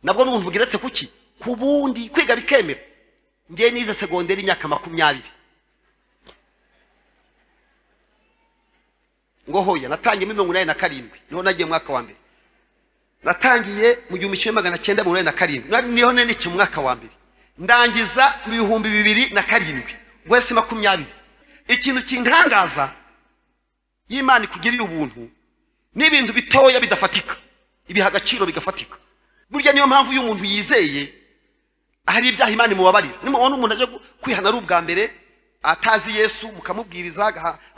nabwo n'ubuntu bugeretse ku ki ku bundi kwiga bikemera njye nize segonderi imyaka makumyabiri ngo hoya natangiyemo mirongo inani na karindwi niho nagiye mu mwaka wa mbere natangiye mu gihumbi kimwe magana cyenda mirongo inani na karindwi niho nenekiye mu mwaka wa mbere ndangiza mu bihumbi bibiri na karindwi wese makumyabiri ikintu kintangaza y'imana ikugiriye ubuntu ni ibintu bitoya bidafatika ibiha agaciro bigafatika burya niyo mpamvu iyo umuntu yizeye hari ibyaha imana imubabarira nimubona umuntu ajya kwihana ari ubwa mbere atazi yesu mukamubwiriza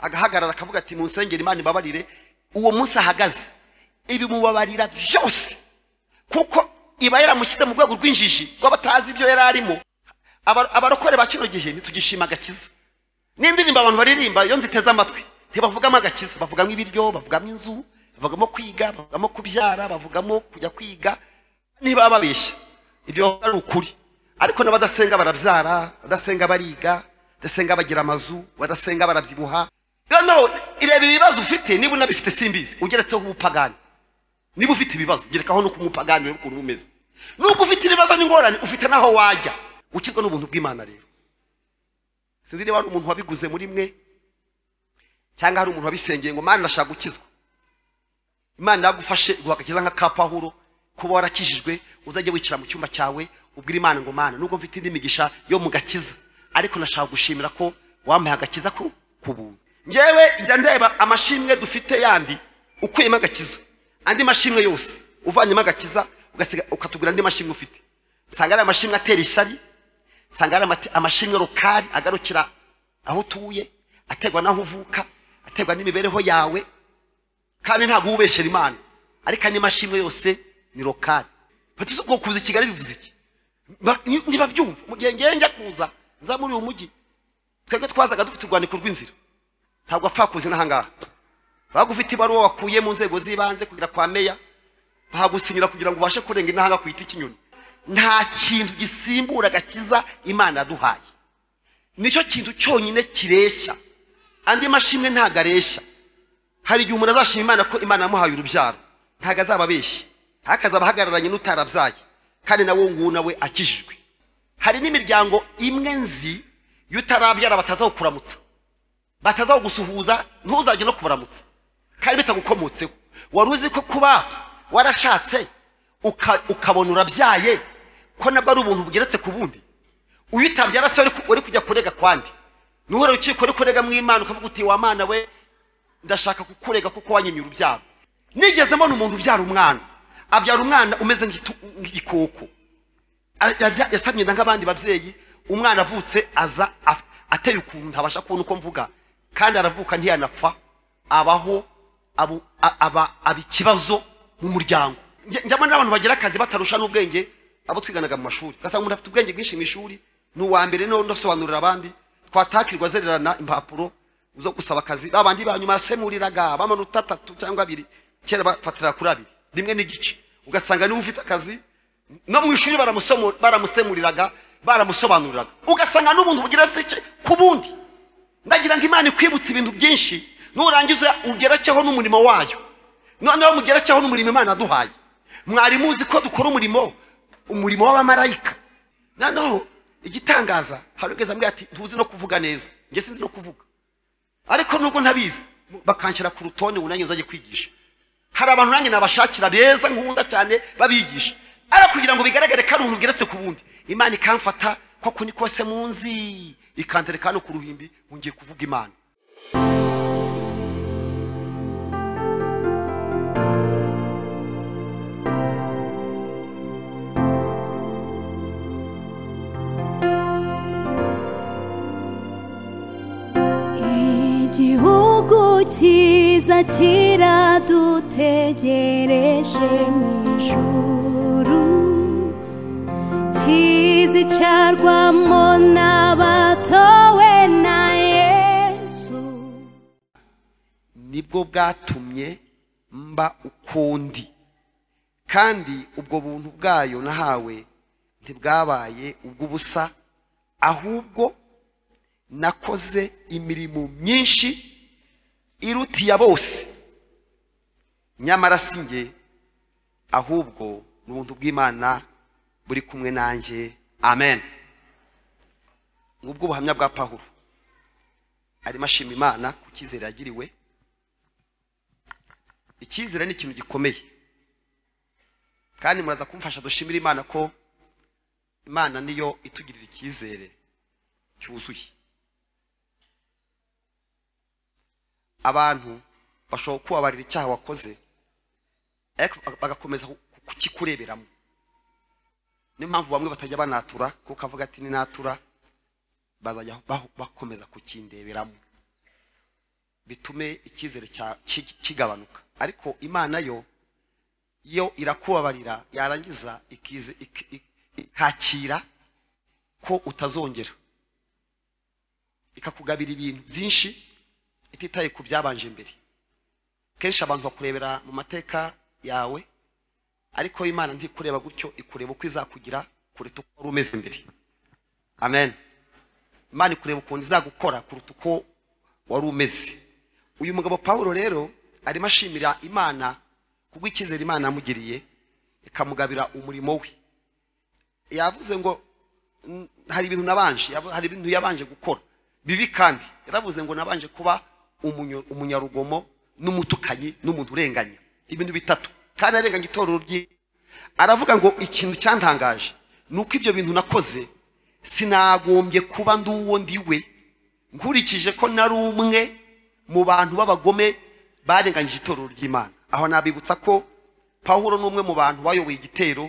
agahagarara akavuga ati munsengera imana ibabarire uwo munsi ahagaze ibimubabarira byose kuko iba yaramushyize mu rwego rw'injiji rw'abatazi ibyo yari arimo abarokore ba kino gihe ntitugishima agakiza n'indirimbo abantu baririmba iyo nziteze amatwi ntibavugamo agakiza bavugamo ibiryo bavugamo inzu bavugamo kwiga bavugamo kubyara bavugamo kujya kwiga niba babeshya ibyo ari ukuri ariko n'abadasenga barabyara badasenga bariga badasenga bagira amazu badasenga barabyibuha noneho ireba ibibazo ufite niba unabifite simbizi ugeretseho ubupagani niba ufite ibibazo gerekaho nuko umupagani rero ukuntu umeze nuko ufite ibibazo n'ingorane ufite n'aho wajya ukizwa n'ubuntu bw'imana rero sinzi niba hari umuntu wabiguze muri mwe cyangwa hari umuntu wabisengeye ngo mana ndashaka gukizwa imana yagufashe guha agakiza nka ka pahuro kuba warakijijwe uzajye wicara mu cyumba cyawe ubwira imana ngo mana nubwo mfite indi migisha yo mu gakiza ariko nashaka gushimira ko wampaye agakiza ku buntu ngewe njya ndeba amashimwe dufite yandi ukuyemo agakiza andi mashimwe yose uvanyemo agakiza ukatugura andi mashimwe ufite nsanga ari amashimwe atera ishyari nsanga ari amashimwe rukari agarukira aho utuye aterwa n'aho uvuka aterwa n'imibereho yawe kandi ntabwo ubeshyera imana ariko andi mashimwe yose ni rokari fata isuku kuza i kigali bivuze iki niba byumva mu gihe njya kuza nza muri uyu mujyi twebwe twazaga dufite urwandiko rw'inzira ntabwo apfa kuza n'ahangaha waba ufite ibaruwa wakuye mu nzego z'ibanze kugira kwa meya bahagusinyira kugira ngo ubashe kurenga intanga ku giti cy'inyoni nta kintu gisimbura gakiza imana yaduhaye nicyo kintu cyonyine kireshya andi mashimwe ntabwo areshya hari igihe umuntu azashima imana ko imana yamuhaye urubyaro ntabwo azababeshya hakazaba ahagararanye n'utarabyaye kandi nawe nguwo nawe akijijwe hari n'imiryango imwe nzi iyo utarabyara batazaho kuramutsa batazaho gusuhuza ntuzajye no kubaramutsa kandi bitagukomotseho wari uzi ko kuba warashatse ukabona urabyaye ko nabwo ari ubuntu bugeretse ku bundi uyu utabyara se uri kujya kurega kwandi ntuhore urukiko uri kurega mu imana ukavuga uti wa mana we ndashaka kukurega kuko wanyimye urubyaro nigeze mbona umuntu ubyara umwana abyara umwana umeze nk'igikoko yasamye nk'abandi babyeyi umwana avutse aza ateye ukuntu ntabasha kubona uko mvuga kandi aravuka ntiyanapfa abaho aba ikibazo mu muryango njyamo n'abantu bagira akazi batarusha n'ubwenge abo twiganaga mu mashuri ugasanga umuntu afite ubwenge bwinshi mu ishuri ni uwa mbere niho ndasobanurira abandi twatakirwa zererana impapuro zo gusaba akazi babandi ba nyuma yasemuriraga bamanota atatu cyangwa abiri kera bafatira kuri abiri rimwe n'igice ugasanga niba ufite akazi no mu ishuri baramusemuriraga baramusobanuriraga ugasanga n'ubuntu bugeretse ku bundi ndagira ngo imana ikwibutse ibintu byinshi nurangiza ugerekeho n'umurimo wayo noneho mugerekeho n'umurimo imana yaduhaye mwari muzi ko dukora umurimo umurimo w'abamarayika noneho igitangaza hari ubwiza mbwira ati ntuzi no kuvuga neza njye sinzi no kuvuga ariko nubwo ntabizi bakanshyira ku rutonde unanye uzajye kwigisha hari abantu nanjye nabashakira beza nkunda cyane babigisha ariko kugira ngo bigaragare ko ari umuntu ugeretse ku bundi imana ikamfata koko ni kose munzi ikantereka hano ku ruhimbi ngiye kuvuga imana igihugu cyiza kiradutegereje mu ijuru kizicarwamo n'abatowe na yesu nibwo bwatumye mba ukundi kandi ubwo buntu bwayo nahawe ntibwabaye ubw'ubusa ahubwo nakoze imirimo myinshi irutiya bose nyamara si njye ahubwo ni ubuntu bw'imana buri kumwe nanjye amen ngubwo ubuhamya bwa pahuro arimo ashima imana ku cyizere yagiriwe icyizere ni ikintu gikomeye kandi muraza kumfasha dushimire imana ko imana niyo itugirira icyizere cyuzuye abantu bashobora kubabarira icyaha wakoze ariko bagakomeza ku- kukikureberamo niyo mpamvu bamwe batajya banatura kuko avuga ati ninatura bazajya baho- bakomeza kukindeberamo bitume icyizere cya- ki- kigabanuka ariko imana yo yo irakubabarira yarangiza ikize- iki- iki- ikakira ko utazongera ikakugabira ibintu byinshi ititaye ku byabanje mbere kenshi abantu bakurebera mu mateka yawe ariko imana ntikureba gutyo ikureba uko izakugira kuruta uko wari umeze mbere amen imana ikureba ukuntu izagukora kuruta uko wari umeze uyu mugabo pawulo rero arimo ashimira imana kubwo icyizere imana yamugiriye ikamugabira umurimo we yavuze ngo "N- hari ibintu nabanje yavu- hari ibintu yabanje gukora bibi kandi yaravuze ngo nabanje kuba umunyo- umunyarugomo n'umutukanyi n'umuntu urenganya ibintu bitatu kandi arenganya itorero rye aravuga ngo ikintu cyantangaje ni uko ibyo bintu nakoze sinagombye kuba ndi uwo ndi we nkurikije ko nari umwe mu bantu b'abagome barenganyije itorero ry'imana aho nabibutsa ko pawulo ni umwe mu bantu bayoboye igitero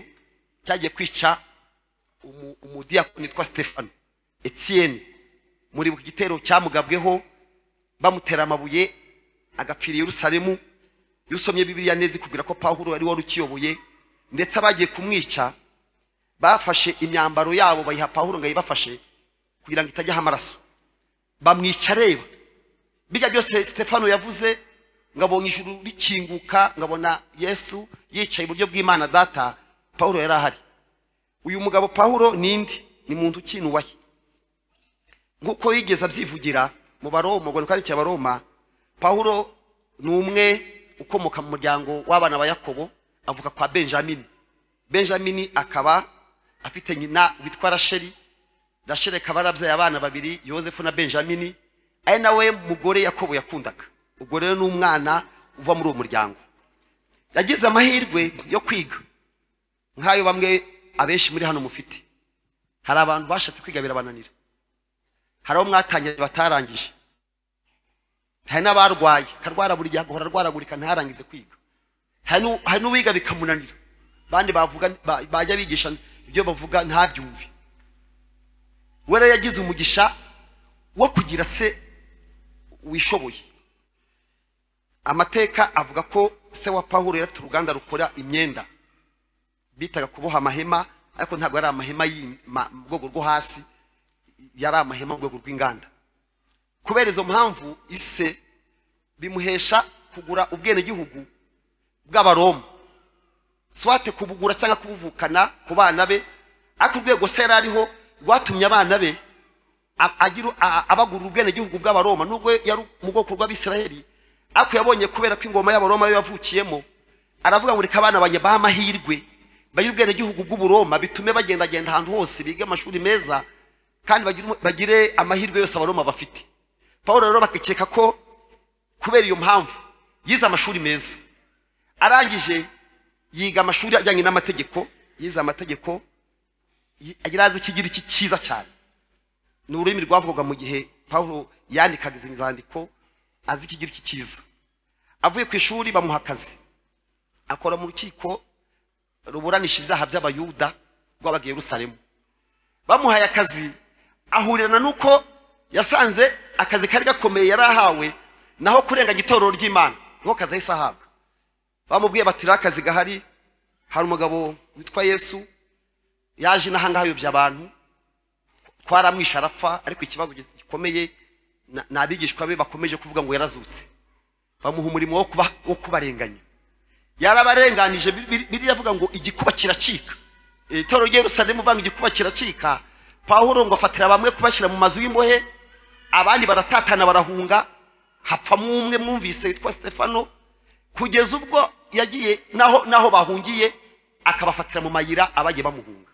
cyagiye kwica umu- umudiyakoni witwa stefano etienne muri iki gitero cyamugabweho bamutera amabuye agapfira i yerusalemu iyo usomye bibiliya neza ikubwira ko pawulo ari wari ukiyoboye ndetse abagiye kumwica bafashe imyambaro yabo bayiha pawulo ngo ayibafashe kugira ngo itajyaho amaraso bamwica areba bijya byose stefano yavuze ngabonye ijuru rikinguka ngabona yesu yicaye iburyo bw'imana data pawulo yari ahari uyu mugabo pawulo ninde ni muntu ukinubaye nk'uko yigeze abyivugira mu baroma ngo kandi cya baroma pawulo ni umwe ukomoka mu muryango w'abana ba yakobo avuka kwa benjamini benjamini akaba afite nyina witwa rasheli rasheli akaba yarabyaye abana babiri yosefu na benjamini ari nawe mugore yakobo yakundaga ubwo rero ni umwana uva muri uwo muryango yagize amahirwe yo kwiga nk'ayo bamwe abenshi muri hano mufite hari abantu bashatse kwiga birabananira hari abo mwatangiye batarangije hari n'abarwaye akarwara buri gihe agahora arwaragurika ntarangize kwiga hari n'u- hari n'uwiga bikamunanira abandi bavuga ba- bajya bigisha ibyo bavuga ntabyumve we rero yagize umugisha wo kugira se wishoboye amateka avuga ko se wa pawulo yari afite uruganda rukora imyenda bitaga kuboha amahema ariko ntabwo yari amahema yi- ma- mu rwego rwo hasi yari amahema mu rwego rw'inganda kubera izo mpamvu ise bimuhesha kugura ubwenegihugu bw'abaroma swate kubugura cyangwa kubuvukana ku bana be ariko urwego se yari ariho rwatumye abana be a- agira- a- abagurira ubwenegihugu bw'abaroma nubwo yari mu bwoko bw'abisiraheli ariko yabonye kubera ko ingoma y'abaroma yo yavukiyemo aravuga ngo reka abana banjye bahe amahirwe bagire ubwenegihugu bw'uburoma bitume bagendagenda ahantu hose bige amashuri meza kandi bagire umu- bagire amahirwe yose abaroma bafite paul rero bakikeka ko kubera iyo mpamvu yize amashuri meza arangije yiga amashuri ajyanye n'amategeko yize amategeko yi- agira azi ikigira iki cyiza cyane ni ururimi rwavugaga mu gihe paul yandikaga izi nzandiko azi ikigira iki cyiza avuye ku ishuri bamuha akazi akora mu rukiko ruburanisha ibyaha by'abayuda rwabaga i yerusalemu bamuhaye akazi ahurana n'uko yasanze akazi kari gakomeye yari ahawe naho kurenganya itorero ry'imana niho kazi ahise ahabwa bamubwiye bati rero akazi gahari hari umugabo witwa yesu yaje inahangaha ayobya abantu twaramwishe arapfa ariko ikibazo gikomeye na- ni abigishwa be bakomeje kuvuga ngo yarazutse bamuha umurimo wo kuba- wo kubarenganya yarabarenganije biriya avuga ngo igikuba kiracika itorero rye rusanzwe muvanga igikuba kiracika pawulo ngo afatira bamwe kubashyira mu mazu y'imbohe abandi baratatana barahunga hapfamo umwe mwumvise witwa stefano kugeza ubwo yagiye naho naho bahungiye akabafatira mu mayira abagiye bamuhunga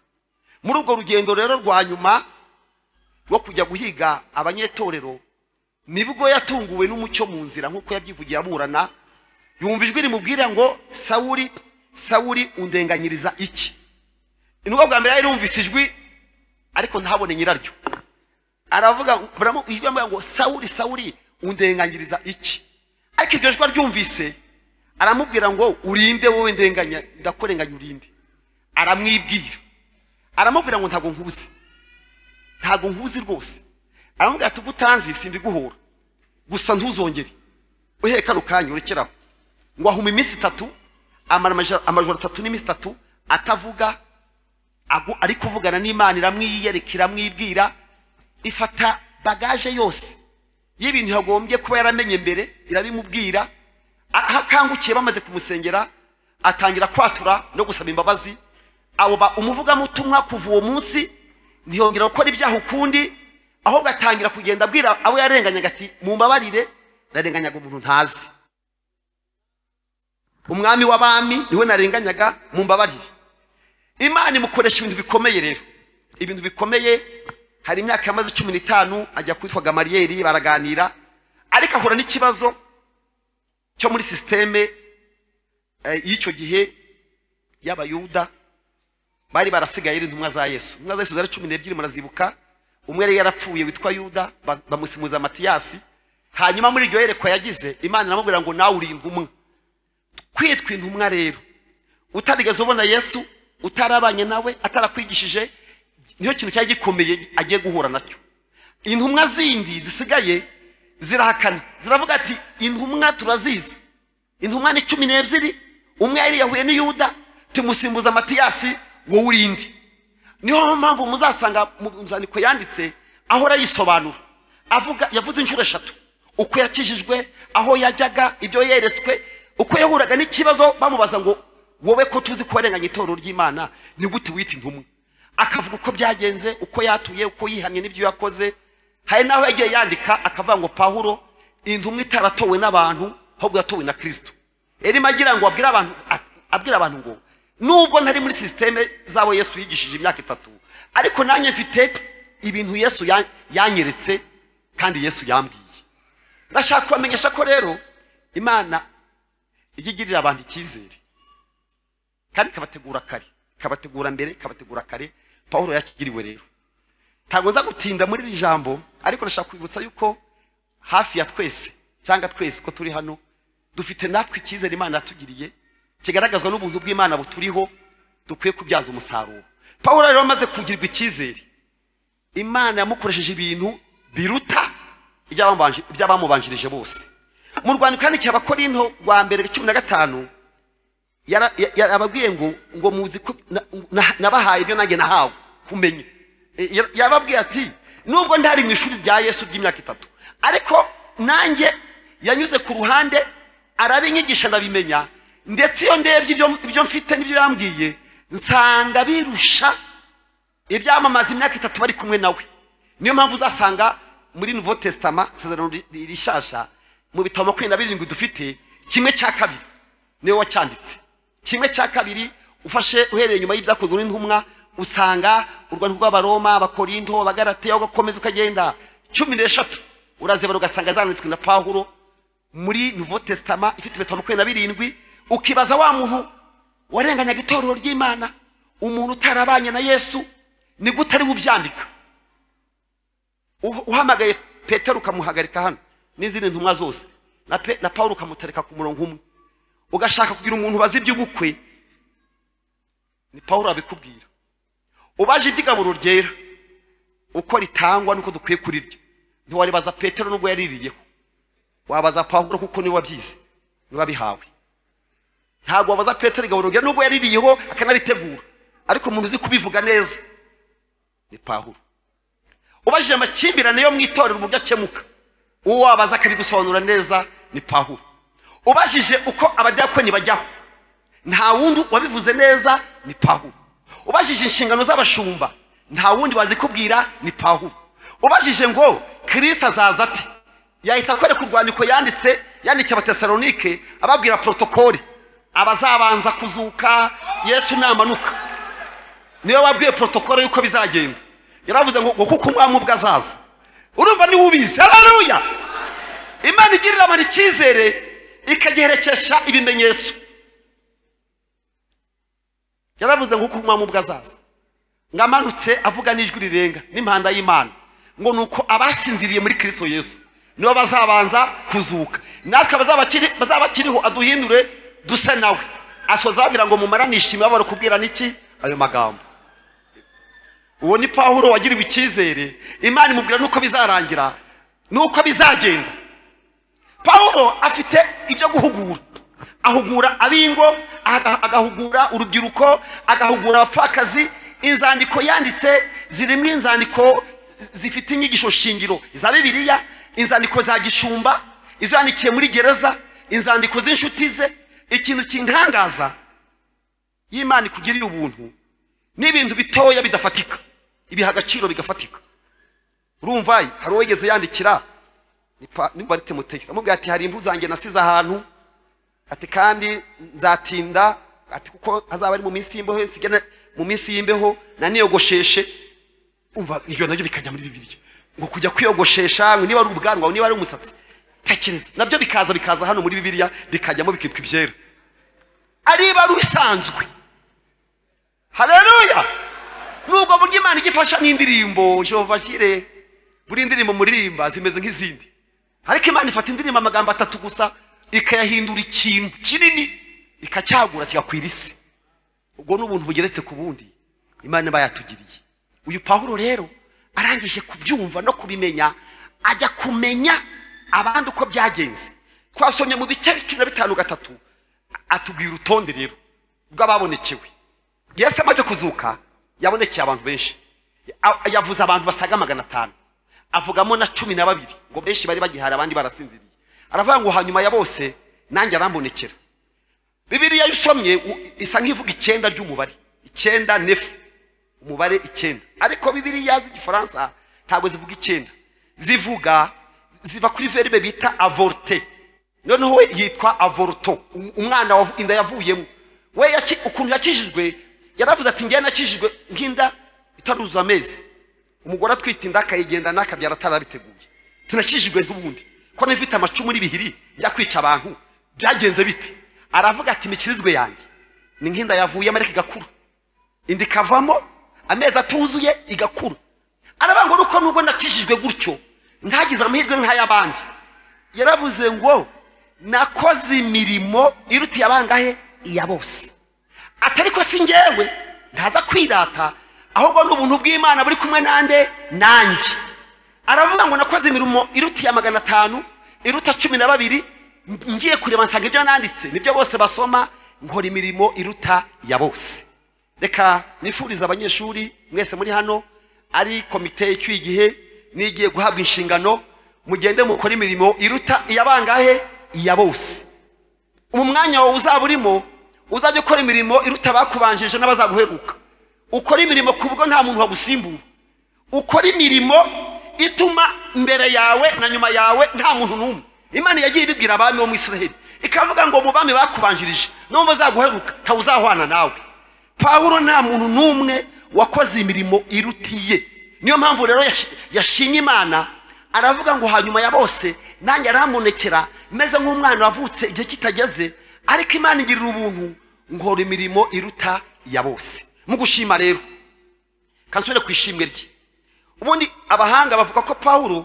muri urwo rugendo rero rwa nyuma rwo kujya guhiga abanyetorero nibwo yatunguwe n'umucyo mu nzira nk'uko yabyivugiye aburana yumva ijwi rimubwira ngo sawuri sawuri undenganyiriza iki nubwo bwa mbere yari yumvise ijwi ariko ntabone nyiraryo aravuga baramu- ijwi amubaza ngo sawuri sawuri undenganyiriza iki ariko iryo jwi aryumvise aramubwira ngo urinde wowe ndenganya ndakurenganya urinde aramwibwira aramubwira ngo ntabwo nkuzi ntabwo nkuzi rwose aramubwira ati ubwo utanzi simbiguhora gusa ntuzongere uhereye kano kanya urekeraho ngo ahuma iminsi itatu amara amajoro- amajoro atatu n'iminsi itatu atavuga agu- ari kuvugana n'imana iramwiyereka iramwibwira ifata bagaje yose y'ibintu yagombye kuba yaramenye mbere irabimubwira aho akangukiye bamaze kumusengera atangira kwatura no gusaba imbabazi abo ba umuvugamutumwa kuva uwo munsi ntiyongera gukora ibyaha ukundi ahubwo atangira kugenda abwira abo yarenganyaga ati mumbabarire ndarenganyaga umuntu ntazi umwami w'abami niwe narenganyaga mumbabarire imana imukoresha ibintu bikomeye rero ibintu bikomeye hari imyaka yamaze cumi n'itanu ajya kwitwa gamariyeri baraganira ariko ahura n'ikibazo cyo muri sisiteme eh, y'icyo gihe y'abayuda bari barasigaye ari intumwa za yesu intumwa za yesu zari cumi n'ebyiri murazibuka umwe yari yarapfuye witwa yuda ba- bamusimuza matiyasi hanyuma muri iryo yerekwa yagize imana iramubwira ngo nawe uri intumwa kwitwa intumwa rero utarigeze ubona yesu utarabanye nawe atarakwigishije niyo kintu cyari gikomeye agiye guhura nacyo intumwa zindi zisigaye zirahakana ziravuga ati intumwa turazizi intumwa ni cumi n'ebyiri umwe yariyahuye n'iyuda tumusimbuza matiyasi wowe urindi niyo mpamvu muzasanga mu nzandiko yanditse ahora yisobanura avuga yavuze inshuro eshatu uko yakijijwe aho yajyaga ibyo yeretswe uko yahuraga n'ikibazo bamubaza ngo wowe ko tuzi ko warenganye itorero ry'imana ni gute wita intumwa akavuga uko byagenze uko yatuye uko yihamye n'ibyo yakoze hari n'aho yagiye yandika akavuga ngo pahuro intumwa itaratowe n'abantu ahubwo yatowe na kirisito yarimo agira ngo abwire abantu abwira abantu ngo nubwo ntari muri sisiteme zabo yesu yigishije imyaka itatu ariko nanjye mfite ibintu yesu ya- yanyeretse kandi yesu yambwiye ndashaka kubamenyesha ko rero imana ijya igirira abantu icyizere kandi ikabategura kare ikabategura mbere ikabategura kare pawulo yakigiriwe rero ntabwo nza gutinda muri iri jambo ariko nashaka kwibutsa yuko hafi ya twese cyangwa twese ko turi hano dufite natwe icyizere imana yatugiriye kigaragazwa n'ubuntu bw'imana buturiho dukwiye kubyaza umusaruro pawulo rero amaze kugirirwa icyizere imana yamukoresheje ibintu biruta iby'abamubanje- iby'abamubanjirije bose mu rwandiko kandi cy'abakorinto rwa mbere cumi na gatanu yara- ya- yarababwiye ngo ngo muzi ko na- na- nabahaye ibyo nanjye nahawe kumenya E, ya- yababwiye ati nubwo ntari mu ishuri rya yesu ry'imyaka itatu ariko nanjye yanyuze ku ruhande arabinyigisha ndabimenya ndetse iyo ndebye ibyo- ibyo mfite n'ibyo yambwiye nsanga birusha ibyamamaza imyaka itatu bari kumwe nawe niyo mpamvu uzasanga muri nouveau testament isezerano ri- ri- rishasha mu bitabo makumyabiri na birindwi dufite kimwe cya kabiri niwe wacyanditse kimwe cya kabiri ufashe uhereye nyuma y'ibyakozwe n'intumwa usanga urwandiko rw'abaroma abakorinto abagarateya ugakomeza ukagenda cumi n'eshatu urazibara ugasanga zanditswe na pawulo muri nouveau testament ifite ibitabo makumyabiri na birindwi ukibaza wa muntu warenganyaga itorero ry'imana umuntu utarabanye na yesu ni gute ari bubyandika Uh- uhamagaye petero ukamuhagarika hano n'izindi ntumwa zose na Pe- na paul ukamutereka ku murongo umwe ugashaka kugira umuntu ubaza iby'ubukwe ni paul abikubwira ubaje iby'igaburo ryera uko ritangwa nuko dukwiye kurirya ntiwaribaza petero nubwo yaririyeho wabaza paul kuko niwe wabyize niwe wabihawe ntabwo wabaza petero igabururira nubwo yaririyeho akanaritegura ariko umuntu uzi kubivuga neza ni pawulo ubajije amakimbirane yo mu itorero uburyo akemuka uwo wabaza akabigusobanura neza ni pawulo ubajije uko abadiyakoni bajyaho nta wundi wabivuze neza ni pawulo ubajije inshingano z'abashumba nta wundi wazikubwira ni pawulo ubajije ngo kirisita azaza ate yahita akwereka urwandiko yanditse yandikiye abatesalonike ababwira porotokole abazabanza kuzuka yesu namanuka niwe wabwiye protokole y'uko bizagenda yaravuze ngo ngo kuko umwami ubwe azaza urumva niwe ubizi hararuya imana igirira abantu icyizere ikagiherekesha ibimenyetso yaravuze ngo kuko umwami ubwe azaza ngo amanutse avuga n'ijwi rirenga n'impanda y'imana ngo ni uko abasinziriye muri kirisito yesu nibo bazabanza kuzuka natwe bazabakiri- bazabakiriho aduhindure duse nawe asoza ababwira ngo mumaranishe imibabaro kubwira n'iki ayo magambo uwo ni pawulo wagiriwe icyizere imana imubwira n'uko bizarangira n'uko bizagenda pawulo afite ibyo guhugura ahugura abingo aga- agahugura urubyiruko agahugura abapfakazi inzandiko yanditse zirimo inzandiko zifite inyigisho shingiro za bibiliya inzandiko za gishumba izo yandikiye muri gereza inzandiko z'inshuti ze ikintu kintangaza y'imana ikugiriye ubuntu n'ibintu bitoya bidafatika ibiha agaciro bigafatika urumva hari uwo yigeze yandikira ni pa- nimba ari timoteyo aramubwira ati hari impu zanjye nasize ahantu ati kandi nzatinda ati kuko hazaba ari mu minsi y'imbeho nsigana mu minsi y'imbeho naniyogosheshe umva ibyo nabyo bikajya muri bibiliya ngo kujya kwiyogoshesha ngo niba ari ubwanwa niba ari umusatsi tekereza nabyo bikaza bikaza hano muri bibiliya bikajyamo bikitwa ibyera ariba ari ubisanzwe haleluya nubwo buryo imana igifasha n'indirimbo jehova shire buri ndirimbo muririmba zimeze nk'izindi ariko imana ifata indirimbo amagambo atatu gusa ikayahindura ikintu kinini ikacyagura kigakwira isi ubwo ni ubuntu bugeretse ku bundi imana iba yatugiriye uyu pawulo rero arangije kubyumva no kubimenya ajya kumenya abandi uko byagenze twasomye mu bice cumi na bitanu gatatu atubwira urutonde rero rw'ababonekewe yesu amaze kuzuka yabonekeye abantu benshi A- yavuze abantu basaga magana atanu avugamo na cumi na babiri ngo benshi bari bagihari abandi barasinziriye aravuga ngo hanyuma ya bose nanjye arambonekera bibiliya iyo usomye u- isa nk'ivuga icyenda ry'umubare icyenda nefu umubare icyenda ariko bibiliya z'igifaransa ntabwo zivuga icyenda zivuga ziva kuri verbe bita avorte noneho we yitwa avorto um- umwana wavu- inda yavuyemo we yaki- ukuntu yakijijwe yaravuze ati njyewe nakijijwe nk'inda itaruzuza amezi umugore atwite inda akayigendana akabyara atarabiteguye tunakijijwe n'ubundi ko nifite amacumu n'ibihiri bya kwica abantu byagenze bite aravuga ati imikirizwe yanjye ni nk'inda yavuyemo ariko igakura inda ikavamo amezi atuzuye igakura aravuga ngo uko nubwo nakijijwe gutyo ntagize amahirwe nk'ay'abandi yaravuze ngo nakoze imirimo irutiye abangahe iya bose atari ko si njyewe ntaza kwirata ahubwo ni ubuntu bw'imana buri kumwe nande nanjye aravuga ngo nakoze imirimo irutiye magana atanu iruta cumi na babiri ngiye kureba nsanga ibyo nanditse nibyo bose basoma nkora imirimo iruta ya bose reka nifurize abanyeshuri mwese muri hano ari komite icyuye igihe n'igiye guhabwa inshingano mugende mukore imirimo iruta iyabangahe iya bose mu mwanya wawe uzaba urimo uzajya ukora imirimo iruta abakubanjije n'abazaguheruka ukora imirimo ku bwo nta muntu wagusimbura ukora imirimo ituma mbere yawe na nyuma yawe nta muntu n'umwe imana yagiye ibibwira abami bo mu israheli ikavuga ngo mu bami bakubanjirije no mu bazaguheruka ntawuzahwana nawe pawulo nta muntu n'umwe wakoze imirimo irutiye niyo mpamvu rero yash- yashimye imana aravuga ngo hanyuma ya bose nanjye arahamunekera meze nk'umwana wavutse igihe kitageze ariko imana igirira ubuntu nkora imirimo iruta iya bose mu gushima rero kansubire ku ishimwe rye ubundi abahanga bavuga ko pawulo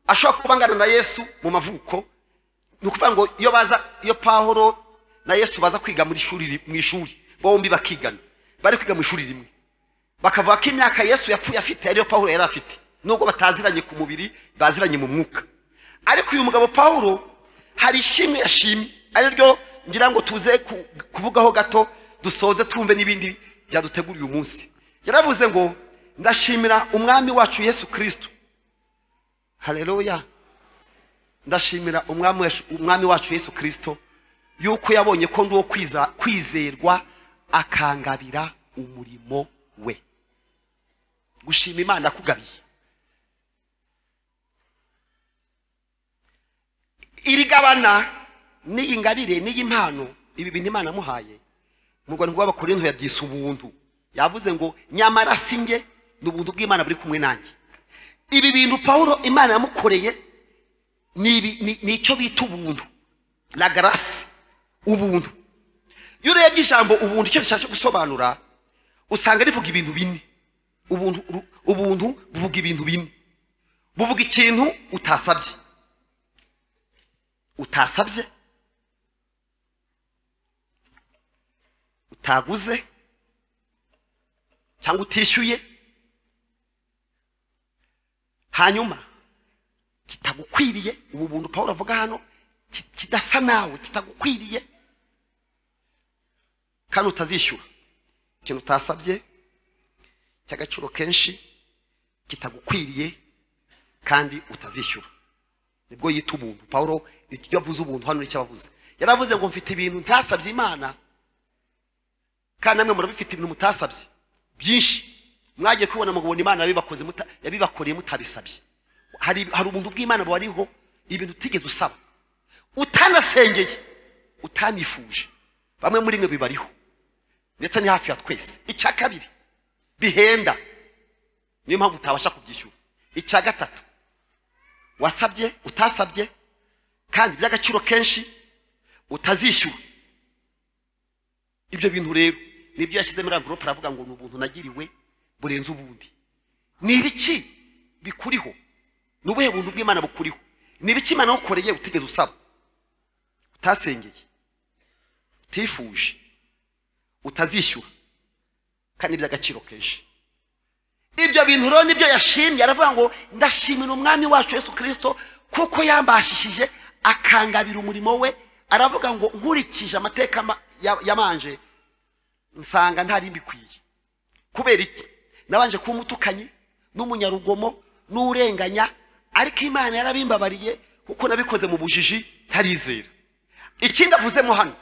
ashobora kuba angana na yesu mu mavuko ni ukuvuga ngo iyo baza iyo pawulo na yesu baza kwiga muri shuri ri- mu ishuri bombi bakigana bari kwiga mu ishuri rimwe bakavuga ko imyaka yesu yapfuye afite ariyo pawulo yari afite nubwo bataziranye ku mubiri baziranye mu mwuka ariko uyu mugabo pawulo hari ishimwe yashimye ari ryo ngira ngo tuze ku- kuvugaho gato dusoze twumve n'ibindi byaduteguriye umunsi yaravuze ngo ndashimira umwami wacu yesu kirisito haleluya ndashimira umwami wacu- umwami wacu yesu kirisito yuko yabonye ko ndi uwo kwiza- kwizerwa akangabira umurimo we gushima imana akugabiye iri gabana n'iyi ngabire n'iyi mpano ibi bintu imana amuhaye mu rwanda rw'abakorinto yabyise ubuntu yavuze ngo nyamara si njye ni ubuntu bw'imana buri kumwe nanjye ibi bintu pawulo imana yamukoreye ni ibi- ni- ni icyo bita ubuntu la garasi ubuntu iyo urebye ijambo ubuntu icyo bishatse gusobanura usanga rivuga ibintu bine ubuntu ru- ubuntu buvuga ibintu bine buvuga ikintu utasabye utasabye utaguze cyangwa utishyuye hanyuma kitagukwiriye ubu buntu pawulo avuga hano ki- kidasa nawe kitagukwiriye kandi utazishyura ikintu utasabye cy'agaciro kenshi kitagukwiriye kandi utazishyura nibwo yita ubuntu pawulo iyo avuze ubuntu hano nicyo abavuze yaravuze ngo mfite ibintu ntasabye imana kandi namwe murabifite ibintu mutasabye byinshi mwagiye kubibona mukabona imana yabibakoze muta- yabibakoreye mutabisabye hari hari ubuntu bw'imana buriho ibintu utigeze usaba utanasengeye utanifuje bamwe muri mwe bibariho ndetse ni hafi ya twese icya kabiri bihenda niyo mpamvu utabasha kubyishyura icya gatatu wasabye utasabye kandi by'agaciro kenshi utazishyura ibyo bintu rero nibyo yashyize muri amvirope aravuga ngo ni ubuntu nagiriwe burenze ubundi ni ibiki bikuriho ni ubuhe buntu bw'imana bukuriho ni ibiki imana yagukoreye utigeze usaba utasengeye utifuje utazishyura kandi iby'agaciro kenshi ibyo bintu rero nibyo yashimye aravuga ngo ndashimira umwami wacu yesu kirisito kuko yambashishije akangabira umurimo we aravuga ngo nkurikije amateka ma- ya- yabanje nsanga ntari mbikwiye kubera iki nabanje kuba umutukanyi n'umunyarugomo n'urenganya ariko imana yarabimbabariye kuko nabikoze mu bujiji ntarizera ikindi avuzemo hano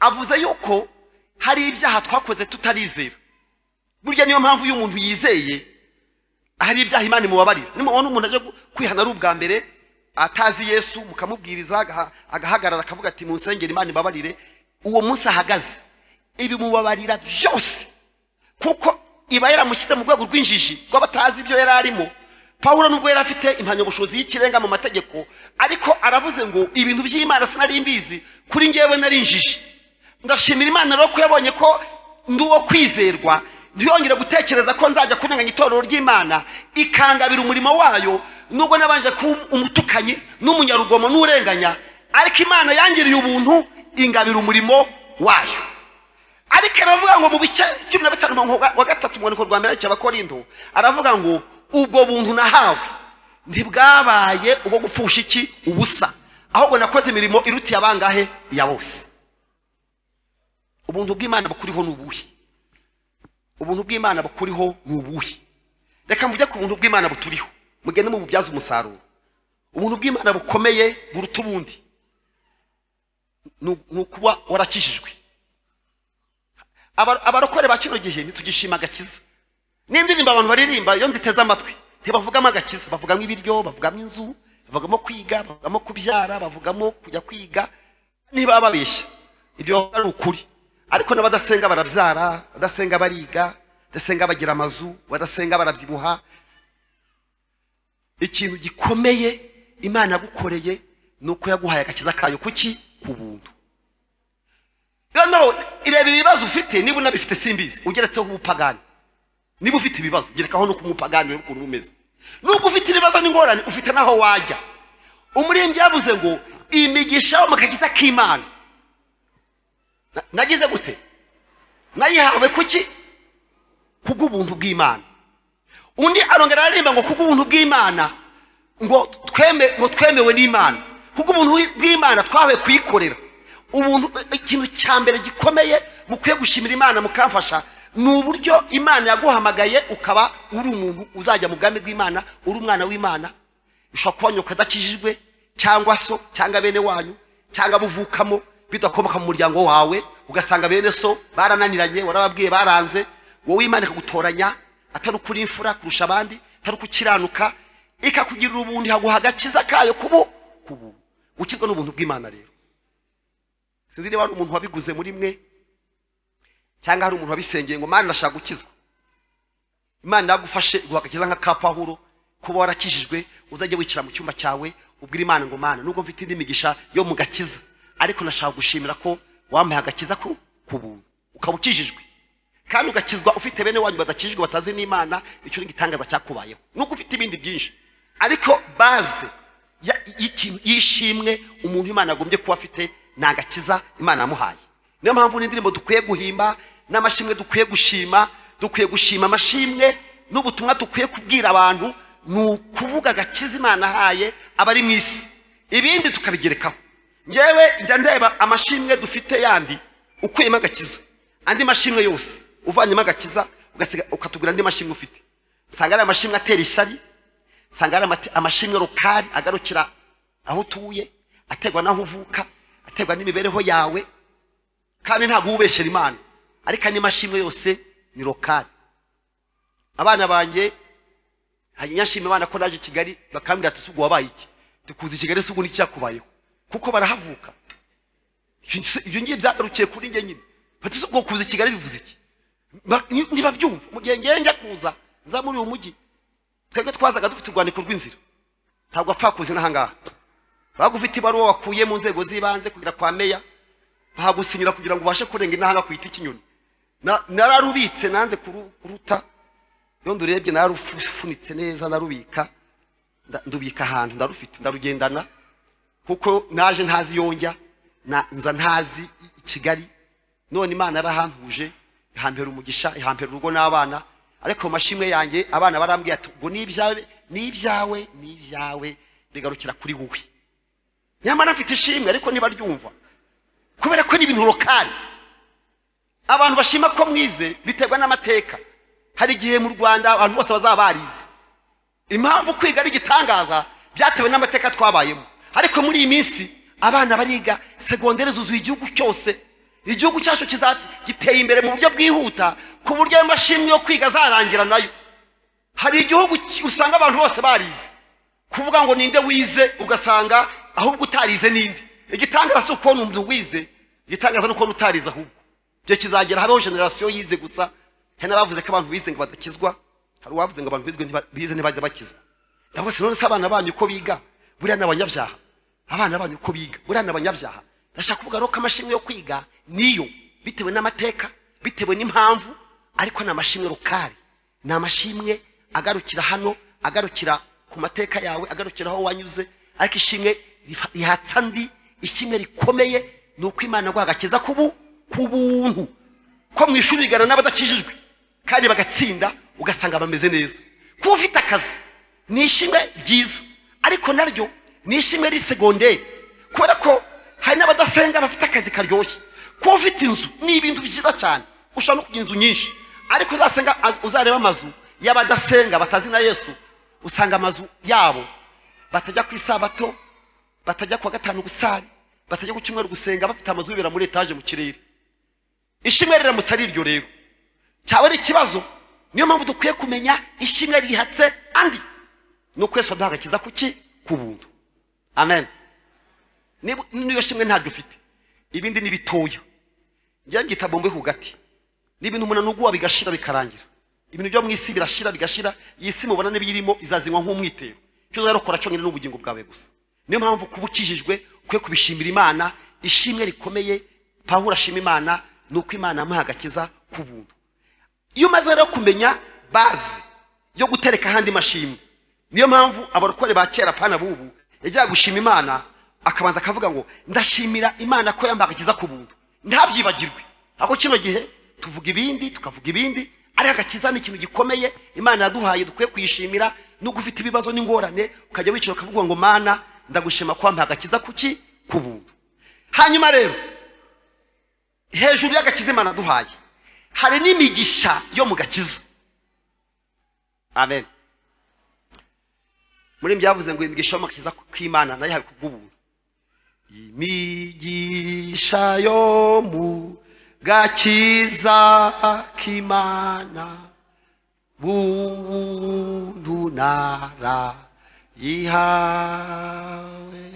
avuze yuko hari ibyaha twakoze tutarizera burya niyo mpamvu iyo umuntu yizeye hari ibyaha imana imubabarira nimubona umuntu aje gu- kwihana ari ubwa mbere atazi yesu mukamubwiriza agaha- agahagarara akavuga ati munsengera imana ibabarire uwo munsi ahagaze ibimubabarira byose kuko iba yaramushyize mu rwego rw'injiji rw'abatazi ibyo yari arimo pawulo nubwo yari afite impamyabushobozi y'ikirenga mu mategeko ariko aravuze ngo ibintu by'imana sinari mbizi kuri ngewe nari injiji ndashimira imana rero ko yabonye ko ndi uwo kwizerwa ntiyongere gutekereza ko nzajya kunenganya itorero ry'imana ikangabira umurimo wayo nubwo nabanje kuba umutukanyi n'umunyarugomo n'urenganya ariko imana yangiriye ubuntu ingabira umurimo wayo ariko aravuga ngo mu bice cumi na bitanu umurongo wa gatatu mu rwandiko rwa mbere cy'abakorindo aravuga ngo ubwo buntu nahawe ntibwabaye ubwo gupfusha iki ubusa ahubwo nakoze imirimo irutiye abangahe ya bose ubuntu bw'imana bukuriho ni ubuhe ubuntu bw'imana bukuriho ni ubuhe reka mvuge ku buntu bw'imana buturiho mugende mububyaze umusaruro ubuntu bw'imana bukomeye buruta ubundi ni u- ni ukuba warakijijwe Aba- abarokore ba kino gihe ntitugishima agakiza n'indirimbo abantu baririmba iyo nziteze amatwi ntibavugamo agakiza bavugamo ibiryo bavugamo inzu bavugamo kwiga bavugamo kubyara bavugamo kujya kwiga niba babeshya ibyo bavuga ari ukuri ariko n'abadasenga barabyara badasenga bariga badasenga bagira amazu badasenga barabyibuha ikintu gikomeye imana yagukoreye ni uko yaguhaye agakiza kayo kuki ku buntu noneho ireba ibibazo ufite niba unabifite simbizi ugeretseho ubupagani niba ufite ibibazo gerekaho no kumupagani urebe ukuntu bumeze nubwo ufite ibibazo n'ingorane ufite n'aho wajya umuririmbyi yavuze ngo imigisha yo mu kagiza k'imana Na- nagize gute nayihawe kuki kubw'ubuntu bw'imana undi arongera aririmba ngo kubw'ubuntu bw'imana ngo tweme ngo twemewe n'imana kubw'ubuntu bw'imana twahawe kuyikorera ubuntu ikintu cya mbere gikomeye mukwiye gushimira imana mukamfasha ni uburyo imana yaguhamagaye ukaba uri umuntu uzajya mu bwami bw'imana uri umwana w'imana ushobora kuba nyoko adakijijwe cyangwa so cyangwa bene wanyu cyangwa buvukamo bidakomoka mu muryango wawe ugasanga bene so barananiranye warababwiye baranze wowe imana ikagutoranya atari ukuri imfura kurusha abandi atari ukukiranuka ikakugirira ubundi haguha agakiza kayo kubu kubu gukizwa n'ubuntu bw'imana rero sinzi niba hari umuntu wabiguze muri mwe cyangwa hari umuntu wabisengeye ngo mani ndashaka gukizwa imana yagufashe iguha agakiza nka ka pawulo kuba warakijijwe uzajya wicara mu cyumba cyawe ubwira imana ngo mana nubwo mfite indi migisha yo mu gakiza ariko nashaka gushimira ko wampaye agakiza ku ku buntu ukaba ukijijwe kandi ugakizwa ufite bene wanyu badakijijwe batazi n'imana icyo ni igitangaza cyakubayeho nuko ufite ibindi byinshi ariko baze ya- y'ikintu- y'ishimwe umuntu imana yagombye kuba afite ni agakiza imana yamuhaye niyo mpamvu n'indirimbo dukwiye guhimba n'amashimwe dukwiye gushima dukwiye gushima amashimwe n'ubutumwa dukwiye kubwira abantu ni ukuvuga agakiza imana ahaye abari mu isi ibindi tukabigerekaho ngewe njya ndeba amashimwe dufite yandi ukuyemo agakiza andi mashimwe yose uvanyemo agakiza ugasiga- ukatugura andi mashimwe ufite nsanga ari amashimwe atera ishyari nsanga ari amate- amashimwe rukari agarukira aho utuye aterwa n'aho uvuka aterwa n'imibereho yawe kandi ntabwo ubeshyera imana ariko andi mashimwe yose ni rukari abana banjye hanyashima abana ko naje i kigali bakambwira ati sugu wabaye iki tukuza i kigali sugu n'icyakubayeho kuko barahavuka ibyo ngiye byagarukiye kuri njye nyine bati sugu kuza i kigali bivuze iki Ba- ni- ntibabyumva mu gihe ngewe njya kuza nza muri uyu mujyi twebwe twazaga dufite urwandiko rw'inzira ntabwo apfa kuza n'ahangaha baga ufite ibaruwa wakuye mu nzego z'ibanze kugera kwa meya bahagusinyira kugira ngo ubashe kurenga intanga ku giti cy'inyoni Na- nararubitse nanze kuru- kuruta iyo ndurebye nararufunitse neza ndarubika nda- ndubika ahantu ndarufite ndarugendana kuko naje ntazi yonjya na- nza ntazi i- i kigali none imana yarahantuje ihambera umugisha ihambera urugo n'abana ariko mu mashimwe yanjye abana barambwira ati ngo ni ibyawe ni ibyawe ni ibyawe bigarukira kuri wowe nyamara mfite ishimwe ariko ntibaryumva kubera ko ni ibintu rokari abantu bashima ko mwize biterwa n'amateka hari igihe mu rwanda abantu bose bazaba barize impamvu kwiga ari igitangaza byatewe n'amateka twabayemo ariko muri iyi minsi abana bariga segonderi zuzuye igihugu cyose igihugu cyacu kiza- giteye imbere mu buryo bwihuta ku buryo ayo mashimwe yo kwiga azarangira nayo hari igihugu ki- usanga abantu bose barize kuvuga ngo ninde wize ugasanga ahubwo utarize ninde igitangaza si ukubona umuntu wize igitangaza ni ukubona utarize ahubwo igihe kizagera habeho generasiyo yize gusa hari n'abavuze ko abantu bize ngo badakizwa hari uwavuze ngo abantu bizwe ntiba- bize ntibajya bakizwa ndavuga si none se abana banyu uko biga buriya ni abanyabyaha abana banyu uko biga buriya ni abanyabyaha ndashaka kuvuga rero ko amashimwe yo kwiga niyo bitewe n'amateka bitewe n'impamvu ariko ni amashimwe rukari ni amashimwe agarukira hano agarukira ku mateka yawe agarukira aho wanyuze ariko ishimwe rifa- rihatsa ndi ishimwe rikomeye ni uko imana yaguha agakiza kubu ku buntu ko mu ishuri rigana n'abadakijijwe kandi bagatsinda ugasanga bameze neza kuba ufite akazi ni ishimwe ryiza ariko naryo ni ishimwe risegonderi kubera ko hari n'abadasenga bafite akazi karyoshye kuba ufite inzu ni ibintu byiza cyane ushobora no kugira inzu nyinshi ariko uzasenga uzareba amazu y'abadasenga batazi na yesu usanga amazu yabo batajya ku isabato batajya kuwa gatanu gusari batajya ku cyumweru gusenga bafite amazu bibera muri etaje mu kirere ishimwe riramutse ari iryo rero cyaba ari ikibazo niyo mpamvu dukwiye kumenya ishimwe rihatse andi ni ukwezi waduha agakiza kuki ku buntu amen Niba- niyo shimwe ntaryo ufite ibindi ni bitoya njya mbyita bombe ku gati ni ibintu umuntu anuguwa bigashira bikarangira ibintu byo mu isi birashira bigashira iyi si mubona n'ibiyirimo izazinywa nk'umwitero icyo uzajya ukora cyonyine ni ubugingo bwawe gusa niyo mpamvu kuba ukijijwe ukwiye kubishimira imana ishimwe rikomeye pawulo ashima imana ni uko imana yamuha agakiza ku buntu iyo umaze rero kumenya baze yo gutereka ahandi mashimwe niyo mpamvu abarokore ba kera pana bubu yajyaga gushima imana akabanza akavuga ngo ndashimira imana ko yambagakiza ku buntu ntabyibagirwe ahubwo kino gihe tuvuga ibindi tukavuga ibindi ariko agakiza ni ikintu gikomeye imana yaduhaye dukwiye kuyishimira nubwo ufite ibibazo n'ingorane ukajya wicara ukavuga ngo mana ndagushima ko wampaye agakiza kuki ku buntu hanyuma rero hejuru y'agakiza imana duhaye hari n'imigisha yo mu gakiza amen muri byavuze ngo imigisha yo mu gakiza k'imana nayo hari kubw'ubuntu imigisha yo mu gakiza k'imana buntu narayihawe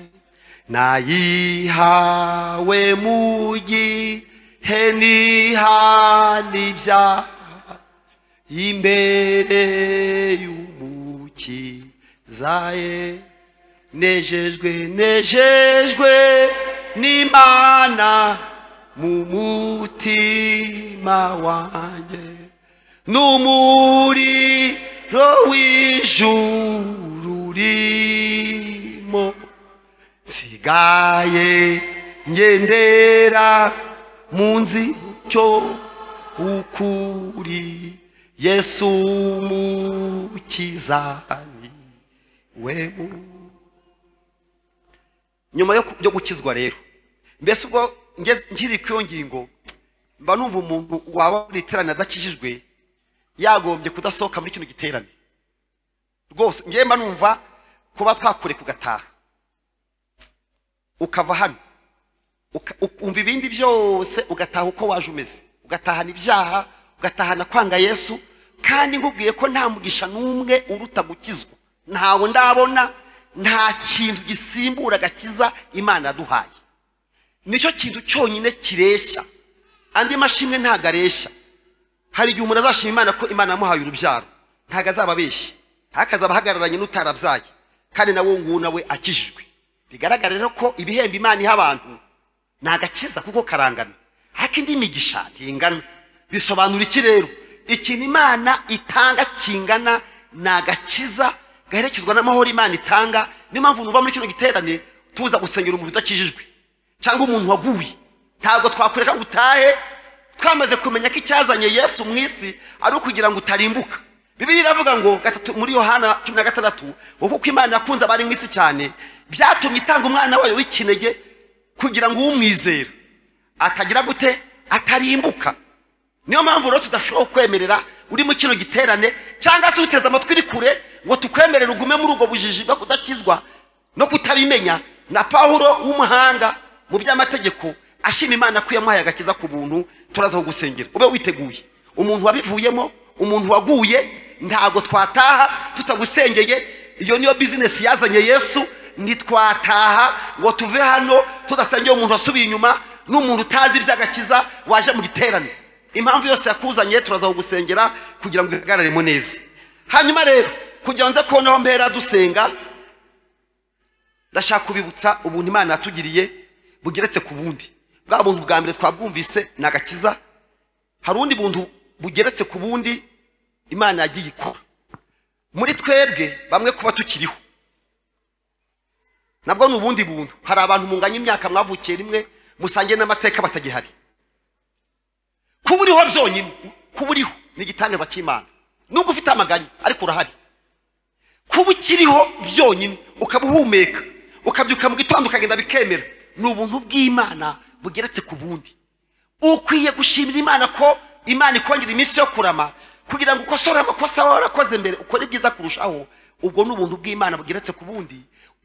nayihawe mu gihe he ntihanibya imbere y'umukiza ye nejejwe nejejwe n'imana mu mutima wanjye n'umuriro w'ijuru urimo nsigaye ngendera mu nzicyo ukuri yesu mukizani we mu- nyuma yo ku- yo gukizwa rero mbese ubwo ngeze- nkiri ku iyo ngingo mba numva umuntu waba muri iterane adakijijwe yagombye kudasohoka muri kino giterane rwose ngewe mba numva kuba twakure kugataha ukava hano uka- u- umva ibindi byose ugataha uko waje umeze ugatahana ibyaha ugatahana kwanga yesu kandi nkubwiye ko nta mugisha n'umwe uruta gukizwa ntawe ndabona nta kintu gisimbura agakiza imana yaduhaye nicyo kintu cyonyine kireshya andi mashimwe ntago areshya hari igihe umuntu azashima imana ko imana yamuhaye urubyaro ntago azaba abeshya akazaba ahagararanye n'utarabyaye kandi nawe nguwo nawe akijijwe bigaragara rero ko ibihembo imana iha abantu ni agakiza kuko karangana ariko indi migisha ntingana bisobanura iki rero ikintu imana itanga kingana ni agakiza gaherekezwa n'amahoro imana itanga niyo mpamvu nuva muri kino giterane tuza gusengera umuntu udakijijwe cyangwa umuntu waguye ntabwo twakwereka ngo utahe twamaze kumenya ko icyazanye yesu mu isi ari ukugira ngo utarimbuka bibiliya iravuga ngo gatatu muri yohana cumi na gatandatu ngo kuko imana yakunze abari mu isi cyane byatumye itanga umwana wayo w'ikinege kugira ngo uwumwizera atagira gute atarimbuka niyo mpamvu rero tudashobora kukwemerera uri mu kino giterane cyangwa se uteze amatwi uri kure ngo tukwemerere ugume muri ubwo bujiji bwo kudakizwa no kutabimenya na pawulo w'umuhanga mu by'amategeko ashima imana ko yamuhaye agakiza ku buntu turazaho gusengera ube witeguye umuntu wabivuyemo umuntu waguye ntabwo twataha tutagusengeye iyo niyo bizinesi yazanye yesu ntitwataha ngo tuve hano tudasengeye umuntu wasubiye inyuma n'umuntu utazi iby'agakiza waje mu giterane impamvu yose yakuzanye turaza kugusengera kugira ngo ubihagararemo neza hanyuma rero kugira nze kubona aho mpera dusenga ndashaka kubibutsa ubuntu imana yatugiriye bugeretse ku bundi bwa buntu bwa mbere twabwumvise ni agakiza hari ubundi buntu bugeretse ku bundi imana yagiye ikora muri twebwe bamwe kuba tukiriho nabwo ni ubundi buntu hari abantu munganya imyaka mwavukiye rimwe musangiye n'amateka batagihari kuba uriho byonyine kuba uriho ni igitangaza cy'imana nubwo ufite amaganya ariko urahari kuba ukiriho byonyine ukaba uhumeka ukabyuka mu gitondo ukagenda bikemera ni ubuntu bw'imana bugeretse ku bundi ukwiye gushimira imana ko imana ikongera iminsi yo kurama kugira ngo ukosore amakosa waba warakoze mbere ukore ibyiza kurushaho ubwo ni ubuntu bw'imana bugeretse ku bundi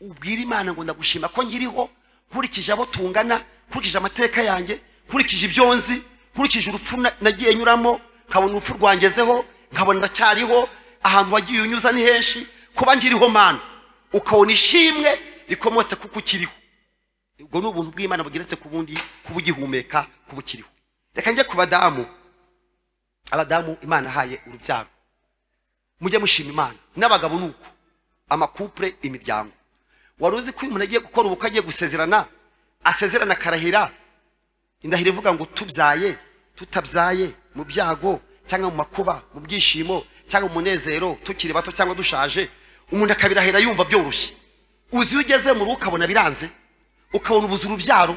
ubwira imana ngo ndagushima ko nkiriho nkurikije abo tungana nkurikije amateka yanjye nkurikije ibyo nzi nkurikije urupfu na- nagiye nyuramo nkabona urupfu rwangezeho nkabona ndacyariho ahantu wagiye unyuza ni henshi kuba nkiriho mana ukabona ishimwe rikomotse kuko ukiriho ubwo ni ubuntu bw'imana bugeretse ku bundi kuba ugihumeka kuba ukiriho reka njye ku badamu abadamu imana ahaye urubyaro mujye mushima imana n'abagabo ni uko amakupure imiryango wari uzi ko uyu umuntu agiye gukora ubukwe agiye gusezerana asezerana akarahira indahiro ivuga ngo tubyaye tutabyaye mu byago cyangwa mu makuba mu byishimo cyangwa mu munezero tukiri bato cyangwa dushaje umuntu akabirahira yumva byoroshye uzi iyo ugeze mu rugo ukabona biranze ukabona ubuze urubyaro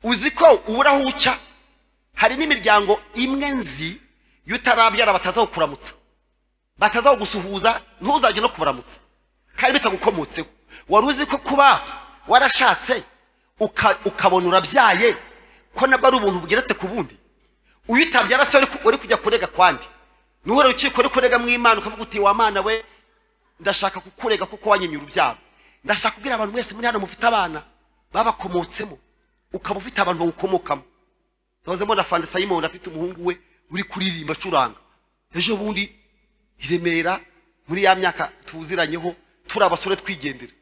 uzi ko ubura aho uca hari n'imiryango imwe nzi iyo utarabyara batazaho kuramutsa batazaho gusuhuza ntuzajye no kubaramutsa kandi bitagukomotseho wari uzi ko kuba warashatse uka- ukabona urabyaye ko nabwo ari ubuntu bugeretse ku bundi uyu utabyara se wari ku- wari kujya kurega kwandi nuhura urukiko uri kurega mu imana ukavuga uti wa mana we ndashaka kukurega kuko wanyimye urubyaro ndashaka kubwira abantu mwese muri hano mufite abana babakomotsemo ukaba ufite abantu bawukomokamo ntoze mbona fande sayimoni afite umuhungu we uri kuririmba acuranga ejo bundi i remera muri ya myaka tuziranyeho turi abasore twigendera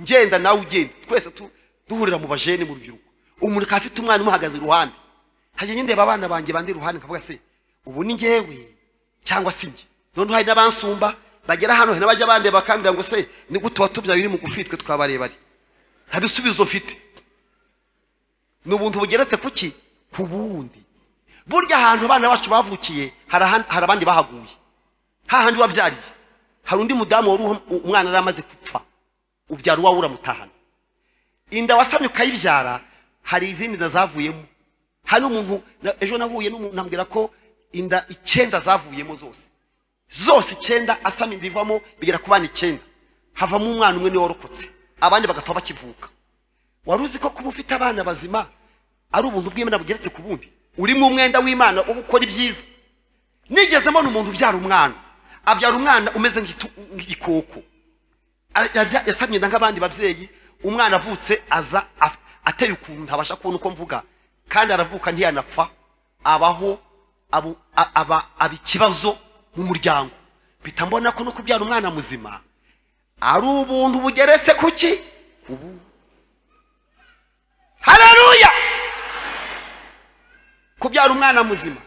ngenda nawe ugenda twese tu- duhurira mu bajene mu rubyiruko umuntu akaba afite umwana umuhagaze iruhande hajya ndeba abana banjye bandi ruhande nkavuga se ubu ni ngewe cyangwa si njye noneho hari n'abansumba bagera hano hari n'abajya abandi bakambwira ngo se ni gute watubyaye uri mugufi twe twabarebare nta bisubizo mfite ni ubuntu bugeretse ku ki ku bundi burya ahantu abana bacu bavukiye hari ahan- hari abandi bahaguye hahandi wabyariye hari undi mudamu wari uha- umwana yari amaze gupfa ubyara uwawe uramutahana inda wasamye ukayibyara hari izindi nda zavuyemo hari umuntu na- ejo nahuye n'umuntu nambwira ko inda icyenda zavuyemo zose zose icyenda asamye inda ivamo bigera ku bana icyenda havamo umwana umwe niwe warokotse abandi bagapfa bakivuka wari uzi ko kuba ufite abana bazima ari ubuntu bw'imana bugeretse ku bundi urimo umwenda w'imana uba ukora ibyiza nigeze mbona umuntu ubyara umwana abyara umwana umeze nk'itu- nk'igikoko Ara- yabya- yasamye inda nk'abandi babyeyi umwana avutse aza af- ateye ukuntu ntabasha kubona uko mvuga kandi aravuka ntiyanapfa abaho abu- a- aba aba ikibazo mu muryango mpita mbona ko no kubyara umwana muzima ari ubuntu bugeretse ku ki ku bundi haleluya kubyara umwana muzima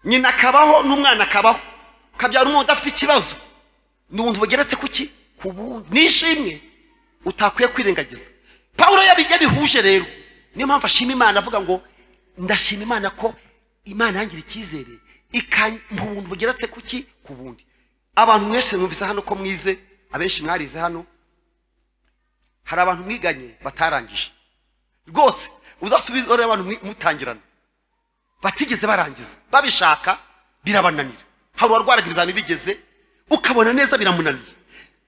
nyina akabaho n'umwana akabaho kabyara umuntu udafite ikibazo ni ubuntu bugeretse ku ki ku bundi ni ishimwe utakwiye kwirengagiza pawulo yabi- yabihuje rero niyo mpamvu ashima imana avuga ngo ndashima imana ko imana yangira icyizere ikampa ubuntu bugeretse ku ki ku bundi abantu mwese mwumvise hano ko mwize abenshi mwarize hano hari abantu mwiganye batarangije rwose uzasubiza urebe abantu mwi- mutangirana batigeze barangiza babishaka birabananira hari uwarwaraga ibizamini bigeze ukabona neza biramunaniye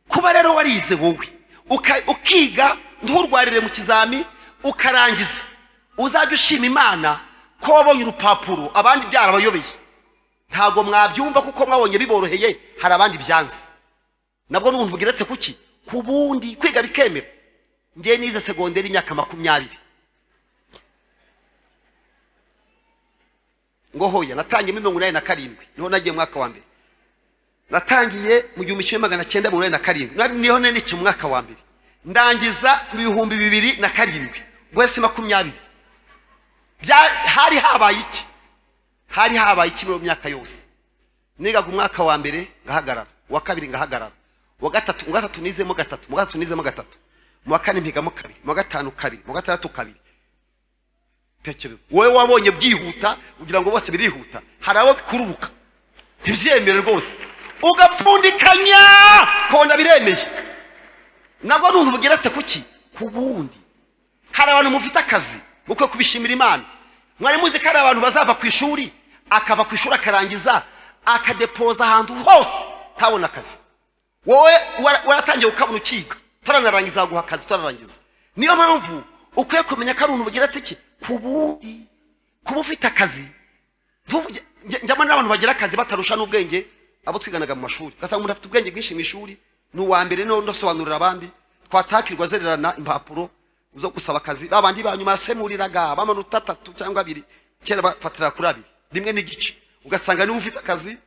kuba rero warize wowe uka- ukiga nturwarire mu kizami ukarangiza uzajya ushima imana ko wabonye urupapuro abandi byarabayobeye ntabwo mwabyumva kuko mwabonye biboroheye hari abandi byanze nabwo n'ubuntu bugeretse ku ki ku bundi kwiga bikemera njye nize segonderi imyaka makumyabiri ngo hoya natangiyemo mirongo inani na karindwi niho nagiye mu mwaka wa mbere natangiye mu gihumbi kimwe magana cyenda mirongo inani na karindwi Nari- niho nanikiye mu mwaka wa mbere ndangiza mu bihumbi bibiri na karindwi wese makumyabiri Bya- hari habaye iki hari habaye iki muri iyo myaka yose nigaga umwaka wa mbere ngahagarara uwa kabiri ngahagarara uwa gatatu mu gatatu nizemo gatatu mu gatatu nizemo gatatu mu wa kane mpigamo kabiri mu wa gatanu kabiri mu wa gatandatu kabiri tekereza wowe wabonye byihuta kugira ngo bose birihuta hari abo bikururuka ntibyemere rwose ugapfundikanya kona biremeye nabwo ni ubuntu bugeretse ku ki ku bundi hari abantu mufite akazi mukwiye kubishimira imana mwari muzi ko hari abantu bazava ku ishuri akava ku ishuri akarangiza akadepoza ahantu hose ntabona akazi wowe wara- waratangiye ukabona ukiga turanarangiza guha akazi turarangiza niyo mpamvu ukwiye kumenya ko ari ubuntu bugeretse iki ku bundi kuba ufite akazi ntuvuge njya- njyamo n'abantu bagira akazi batarusha n'ubwenge abo twiganaga mu mashuri ugasanga umuntu afite ubwenge bwinshi mu ishuri ni uwa mbere no ndasobanurira abandi twatakirwa azererana impapuro zo gusaba akazi ba bandi ba nyuma yasemuriraga b'amanota atatu cyangwa abiri kera bafatira kuri abiri rimwe n'igice ugasanga niba ufite akazi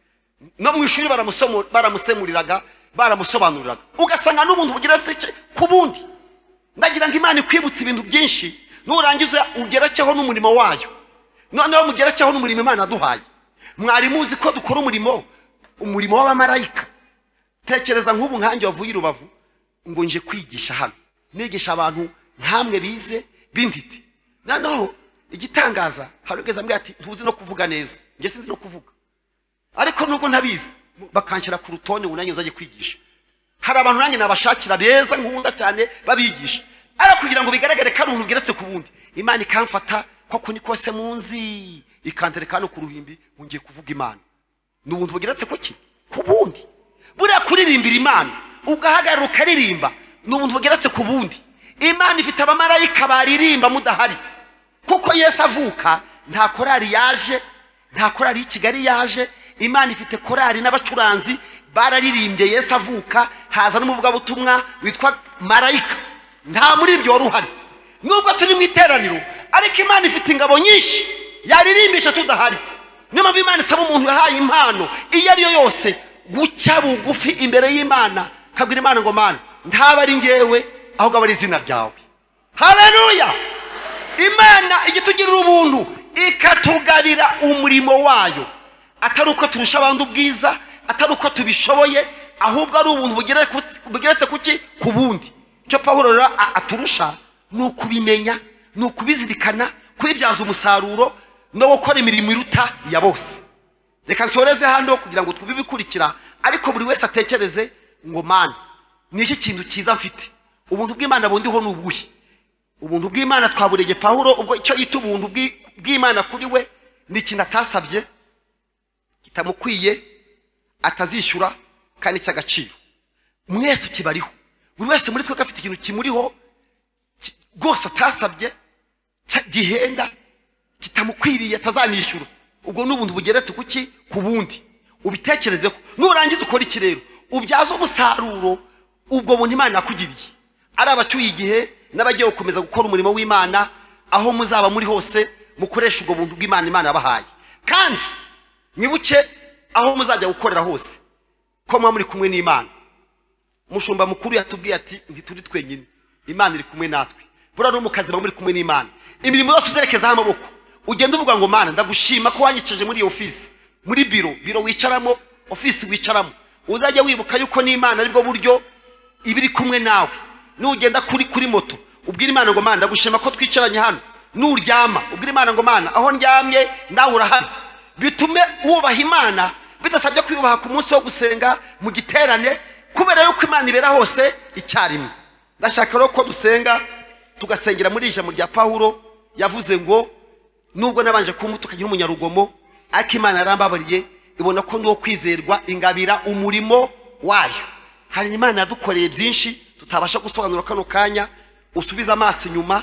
no mu ishuri baramusomo- baramusemuriraga baramusobanuriraga ugasanga n'ubuntu bugeretse ki- ku bundi ndagira ngo imana ikwibutse ibintu byinshi nurangiza ugerekeho n'umurimo wayo noneho mugerekeho n'umurimo imana yaduhaye mwari muzi ko dukora umurimo umurimo w'abamarayika tekereza nk'ubu nkange wavuye i rubavu ngo nje kwigisha hano nigisha abantu nkamwe bize b'intiti noneho igitangaza hari ubwiza mbwira ati ntuzi no kuvuga neza njye sinzi no kuvuga ariko nubwo ntabizi bakanshyira ku rutonde ngo nanjye uzajye kwigisha hari abantu nanjye nabashakira beza nkunda cyane babigisha ariko kugira ngo bigaragare ko ari umuntu ugeretse ku bundi imana ikamfata koko ni kose munzi ikantereka hano ku ruhimbi ngo ngiye kuvuga imana ni ubuntu bugeretse ku ki ku bundi buriya kuririmbira imana ugahagarara ukaririmba ni ubuntu bugeretse ku bundi imana ifite abamarayika baririmba mudahari kuko yesu avuka nta korari yaje nta korari y'i kigali yaje imana ifite korari n'abacuranzi bararirimbye yesu avuka haza n'umuvugabutumwa witwa marayika nta muri ibyo wari uhari nubwo turi mu iteraniro ariko imana ifite ingabo nyinshi yaririmbisha tudahari niyo mpamvu imana isaba umuntu yahaye impano iyo ari yo yose guca bugufi imbere y'imana kabwira imana ngo mana ntaba ari ngewe ahubwo aba ari izina ryawe haleluya imana igitugirira ubuntu ikatugabira umurimo wayo atari uko turusha abandi ubwiza atari uko tubishoboye ahubwo ari ubuntu bugere ku- bugeretse ku ki ku bundi icyo paul rero a- aturusha ni ukubimenya ni ukubizirikana kubibyaza umusaruro no gukora imirimo iruta iya bose reka nsoreze hano kugira ngo twumve ibikurikira ariko buri wese atekereze ngo mana ni iki kintu cyiza mfite ubuntu bw'imana bundiho ni ubuhe ubuntu bw'imana twaburege pawulo ubwo icyo yita ubuntu bw'i- bw'imana kuri we ni ikintu atasabye kitamukwiye atazishyura kandi cy'agaciro mwese kibariho buri wese muri twe afite ikintu kimuriho ki- rwose atasabye cya- gihenda kitamukwiriye atazanishyura ubwo ni ubuntu bugeretse ku ki ku bundi ubitekerezeho nurangiza ukora iki rero ubyaze umusaruro ubwo buntu imana yakugiriye ari abatuye igihe n'abagiye gukomeza gukora umurimo w'imana aho muzaba muri hose mukoresha ubwo buntu bw'imana imana yabahaye kandi mwibuke aho muzajya gukorera hose ko muba muri kumwe n'imana umushumba mukuru yatubwiye ati ntituri twenyine imana iri kumwe natwe buriya no mu kazi muba muri kumwe n'imana imirimo yose uzerekezaho amaboko ugenda uvuga ngo mana ndagushima ko wanyicaje muri iyo ofisi muri biro biro wicaramo ofisi wicaramo uzajya wibuka yuko n'imana aribwo buryo iba iri kumwe nawe nugenda kuri kuri moto ubwira imana ngo mana ndagushima ko twicaranye hano nuryama ubwira imana ngo mana aho ndyamye nawe urahari bitume wubaha imana bidasabye kwiyubaha ku munsi wo gusenga mu giterane kubera yuko imana ibera hose icyarimwe ndashaka rero ko dusenga tugasengera muri ijambo rya pawulo yavuze ngo nubwo nabanje kumuta ukagira umunyarugomo ariko imana yarambabariye ibona ko ni uwo kwizerwa ingabira umurimo wayo hari imana yadukoreye byinshi tutabasha gusobanura kano kanya usubize amaso inyuma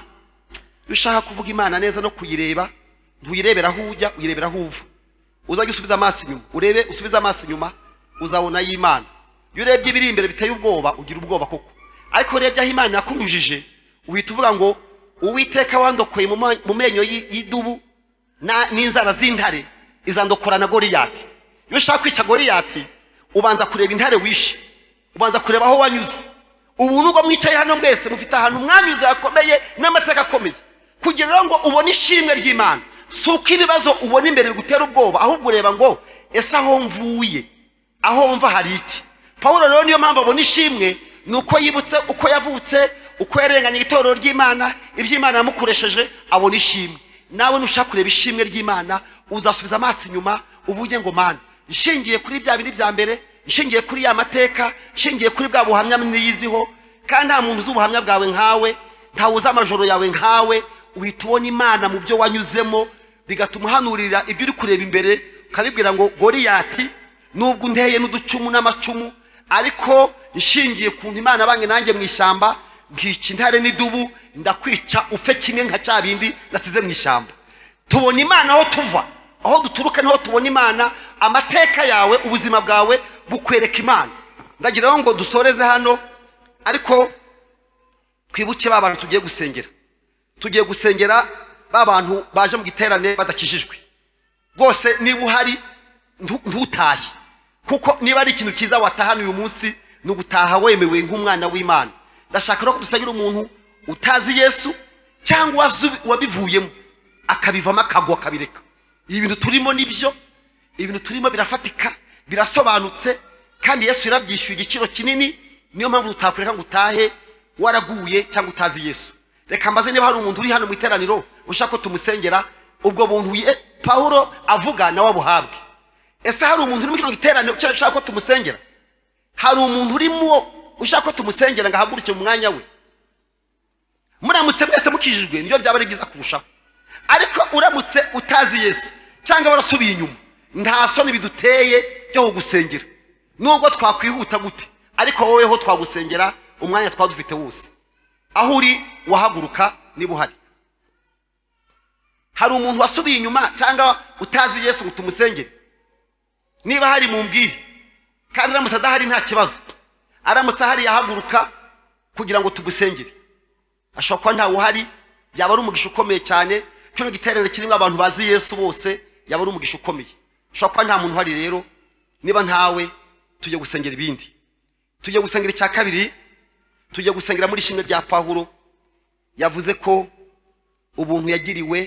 iyo ushaka kuvuga imana neza no kuyireba ntuyirebera aho ujya uyirebera aho uva uzajya usubiza amaso inyuma urebe usubize amaso inyuma uzabona y'imana iyo urebye ibiri imbere biteye ubwoba ugira ubwoba koko ariko urebye aho imana yakunyujije uhita uvuga ngo uwiteka wandokoye mu ma- mu menyo y'i- y'idubu na- n'inzara z'intare izandokora na goriyati iyo ushaka kwica goriyati ubanza kureba intare wishe ubanza kureba aho wanyuze ubu nubwo mwicaye hano mwese mufite ahantu mwanyuze hakomeye n'amateka akomeye kugira rero ngo ubone ishimwe ry'imana si uko ibibazo ubona imbere bigutera ubwoba ahubwo ureba ngo ese aho mvuye aho mva hari iki paul rero niyo mpamvu abona ishimwe ni uko yibutse uko yavutse uko yarenganye itorero ry'imana iby'imana yamukoresheje abona ishimwe nawe nushaka kureba ishimwe ry'imana uzasubiza amaso inyuma uvuge ngo mana nshingiye kuri bya biri bya mbere nshingiye kuri ya mateka nshingiye kuri bwa buhamya niyiziho kandi nta muntu uzi ubuhamya bwawe nkawe ntawe uzi amajoro yawe nkawe uhita ubona imana mu byo wanyuzemo bigatuma uhanurira ibyo uri kureba imbere ukabibwira ngo goriyati nubwo unteye n'uducumu n'amacumu ariko nshingiye ku imana bange nanjye mu ishyamba nkica intare n'idubu ndakwica upfe kimwe nka cya bindi nasize mu ishyamba tubona imana aho tuva aho duturuka niho tubona imana amateka yawe ubuzima bwawe bukwereka imana ndagira ngo dusoreze hano ariko twibuke ba bantu tugiye gusengera tugiye gusengera ba bantu baje mu giterane badakijijwe rwose niba uhari ntu- ntutahe kuko niba ari ikintu cyiza watahana uyu munsi ni ugutaha wemewe nk'umwana w'imana ndashaka no kudusangira umuntu utazi yesu cyangwa wazi- wabivuyemo akabivamo akagwa akabireka ibi bintu turimo nibyo ibintu turimo birafatika birasobanutse kandi yesu yarabyishyuye igiciro kinini niyo mpamvu tutakureka ngo utahe waraguye cyangwa utazi yesu reka mbaze niba hari umuntu uri hano mu iteraniro ushaka ko tumusengera ubwo buntu ye- pawulo avuga nawe abuhabwe ese hari umuntu uri muri kino giteraniro ushaka ushaka ko tumusengera hari umuntu urimo ushaka ko tumusengera ngo ahaguruke mu mwanya we muramutse mwese mukijijwe nibyo byaba ari byiza kurushaho ariko uramutse utazi yesu cyangwa warasubiye inyuma nta soni biduteye byo kugusengera nubwo twakwihuta gute ariko woweho twagusengera umwanya twaba dufite wose aho uri wahaguruka niba uhari hari umuntu wasubiye inyuma cyangwa utazi yesu ngo tumusengere niba hari mu mbwire kandi aramutse adahari nta kibazo aramutse ahari yahaguruka kugira ngo tugusengere ashobora kuba ntawe uhari yaba ari umugisha ukomeye cyane kino giterane kirimo abantu bazi yesu bose yaba ari umugisha ukomeye ashobora kuba nta muntu uhari rero niba ntawe tujye gusengera ibindi tujye gusengera icya kabiri tujye gusengera muri ishimwe rya pawulo yavuze ko ubuntu yagiriwe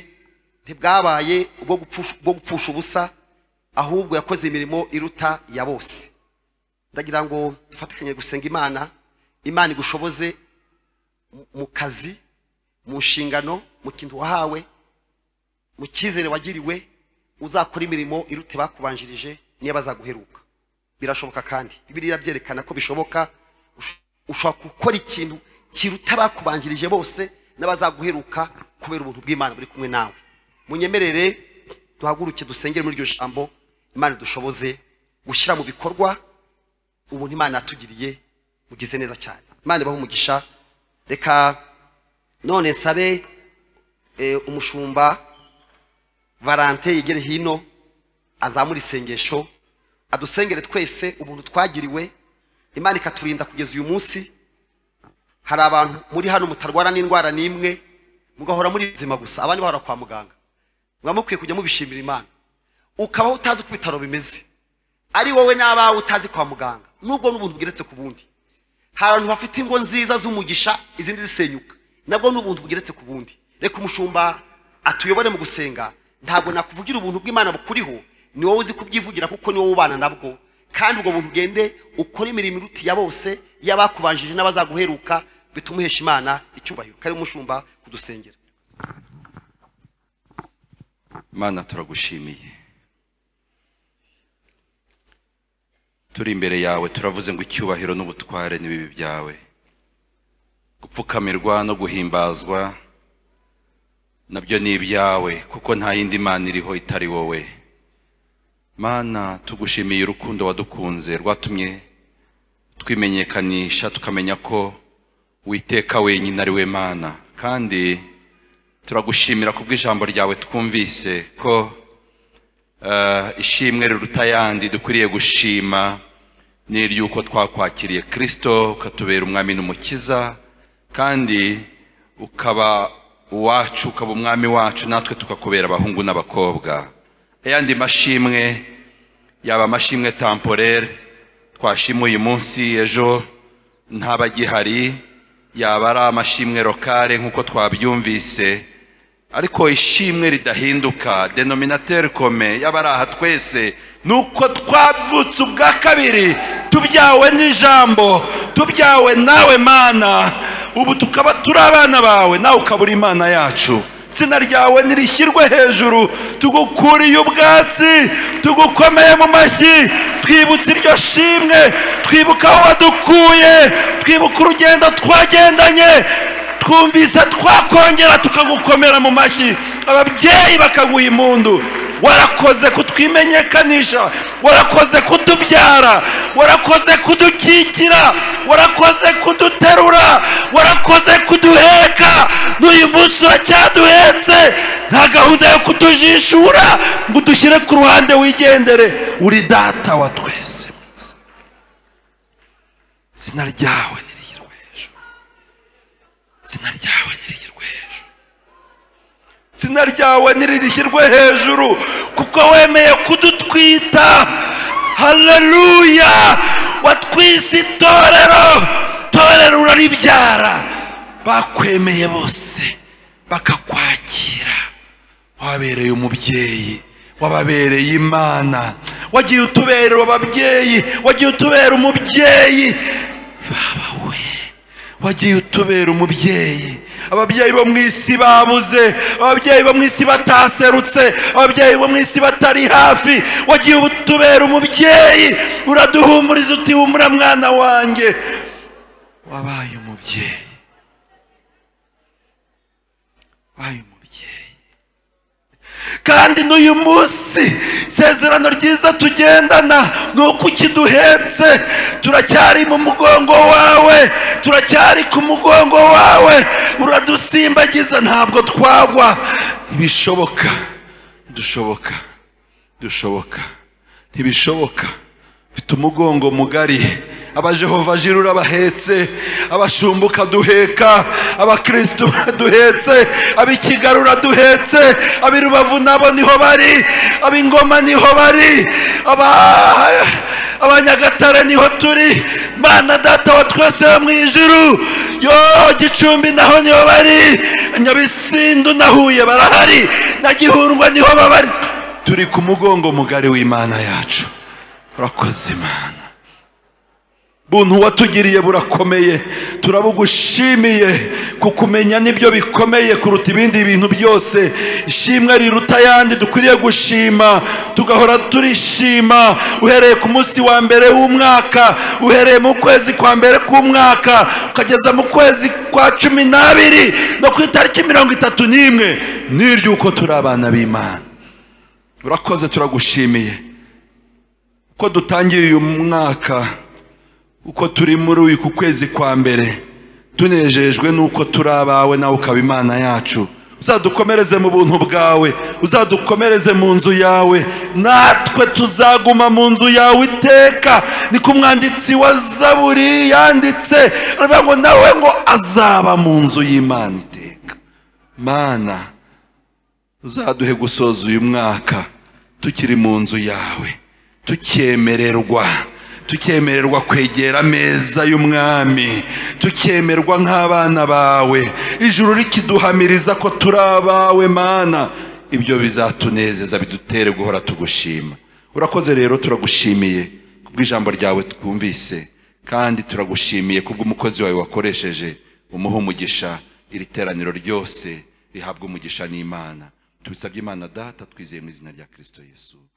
ntibwabaye ubwo gupfusha- bwo gupfusha ubusa ahubwo yakoze imirimo iruta iya bose ndagira ngo dufatikanye gusenga imana imana igushoboze mu- mu kazi mu nshingano mu kintu wahawe mu cyizere wagiriwe uzakora imirimo iruta bakubanjirije niba bazaguheruka birashoboka kandi bibiliya byerekana ko bishoboka ush- ushobora gukora ikintu kiruta bakubanjirije bose n'abazaguheruka kubera ubuntu bw'imana buri kumwe nawe munyemerere duhaguruke dusengere muri iryo jambo imana dushoboze gushyira mu bikorwa ubuntu imana yatugiriye mugize neza cyane imana ibahe umugisha reka none nsabe eh, umushumba valante yegere hino azamura isengesho adusengere twese ubuntu twagiriwe imana ikaturinda kugeza uyu munsi hari abantu muri hano mutarwara n'indwara n'imwe mugahora muri buzima gusa abandi bahora kwa muganga muba mukwiye kujya mubishimira imana ukabaho utazi uko ibitaro bimeze ari wowe n'abawe utazi kwa muganga nubwo n'ubuntu bugeretse ku bundi hari abantu bafite ingo nziza z'umugisha izindi zisenyuka nabwo ni ubuntu bugeretse ku bundi reka umushumba atuyobore mu gusenga ntabwo nakuvugira ubuntu bw'imana bukuriho ni wowe uzi kubyivugira kuko ni wowe ubana nabwo kandi ubwo buntu ugende ukore imirimo iruta iya bose y'abakubanjije n'abazaguheruka bituma uhesha imana icyubahiro kari umushumba kudusengera mana turagushimiye turi imbere yawe turavuze ngo icyubahiro n'ubutware n'ibibi byawe gupfukamirwa no guhimbazwa nabyo ni ibyawe kuko nta yindi mana iriho itari wowe mana tugushimiye urukundo wadukunze rwatumye twimenyekanisha tukamenya ko witeka wenyine ari we mana kandi turagushimira ku bw'ijambo ryawe twumvise ko eh, ishimwe riruta ayandi dukwiriye gushima ni iry'uko twakwakiriye kirisito ukatubera umwami n'umukiza kandi ukaba uwacu ukaba umwami wacu natwe tukakubera abahungu n'abakobwa ayandi mashimwe yaba amashimwe tamporere twashima uyu munsi ejo ntabagihari yaba ari amashimwe lokale nk'uko twabyumvise ariko ishimwe ridahinduka denominateur kome yaba ari aha twese ni uko twavutse ubwa kabiri tubyawe n'ijambo tubyawe nawe mana ubu tukaba turi abana bawe nawe ukaba uri imana yacu izina ryawe nirishyirwe hejuru tugukuriye ubwatsi tugukomeye mu mashyi twibutse iryo shimwe twibuka aho wadukuye twibuka urugendo twagendanye twumvise twakongera tukagukomera mu mashyi ababyeyi bakaguha impundu warakoze kutwimenyekanisha warakoze kutubyara warakoze kudukigira warakoze kuduterura warakoze kuduheka n'uyu munsi uracyaduhetse nta gahunda yo kutujishura ngo udushyire ku ruhande wigendere uri data wa twese mwiza. izina ryawe niriyirwe hejuru izina ryawe nirigishyirwe hejuru izina ryawe nirigishyirwe hejuru kuko wemeye kudutwita haleluya watwise itorero torero uraribyara bakwemeye bose bakakwakira wabereye umubyeyi wababereye imana wagiye utubera ababyeyi wagiye utubera umubyeyi baba we wagiye utubera umubyeyi ababyeyi bo mu isi babuze ababyeyi bo mu isi bataserutse ababyeyi bo mu isi batari hafi wagiye utubera umubyeyi uraduhumuriza uti humura mwana wanjye wabaye umubyeyi wabaye umubyeyi kandi n'uyu munsi isezerano ryiza tugendana ni uko ukiduhetse turacyari mu mugongo wawe turacyari ku mugongo wawe uradusimbagiza ntabwo twagwa ibishoboka dushoboka dushoboka ntibishoboka mfite umugongo mugari abajehova jiri urabahetse abashumba ukaduheka abakristu baduhetse ab'ikigali uraduhetse ab'i rubavu nabo niho bari ab'ingoma niho bari aba abanyagatare niho turi mana data wa twese wo mu ijuru yo gicumbi naho niho bari nyabisindu na huye barahari na gihundwa niho babarizwa turi ku mugongo mugari w'imana yacu urakoze imana buntu watugiriye burakomeye turabugushimiye kukumenya nibyo bikomeye kuruta ibindi bintu byose ishimwe riruta ayandi dukwiriye gushima tugahora turishima uhereye ku munsi wa mbere w'umwaka uhereye mu kwezi kwa mbere k'umwaka ukageza mu kwezi kwa cumi n'abiri no ku itariki mirongo itatu n'imwe n'iry'uko turi abana b'imana urakoze turagushimiye ko dutangiye uyu mwaka uko turi muri uyu ku kwezi kwa mbere tunejejwe n'uko turi abawe nawe ukaba imana yacu uzadukomereze mu buntu bwawe uzadukomereze mu nzu yawe natwe tuzaguma mu nzu yawe iteka niko umwanditsi wa zaburi yanditse aravuga ngo nawe ngo azaba mu nzu y'imana iteka mana uzaduhe gusoza uyu mwaka tukiri mu nzu yawe tukemererwa tukemererwa kwegera ameza y'umwami tukemerwa nk'abana bawe ijuru rikiduhamiriza ko turi abawe mana ibyo bizatunezeza bidutere guhora tugushima urakoze rero turagushimiye kubw'ijambo ryawe twumvise kandi turagushimiye kubw'umukozi wawe wakoresheje umuha umugisha iri teraniro ryose rihabwa umugisha n'imana tubisabye imana data twizeye mu izina rya kirisito yesu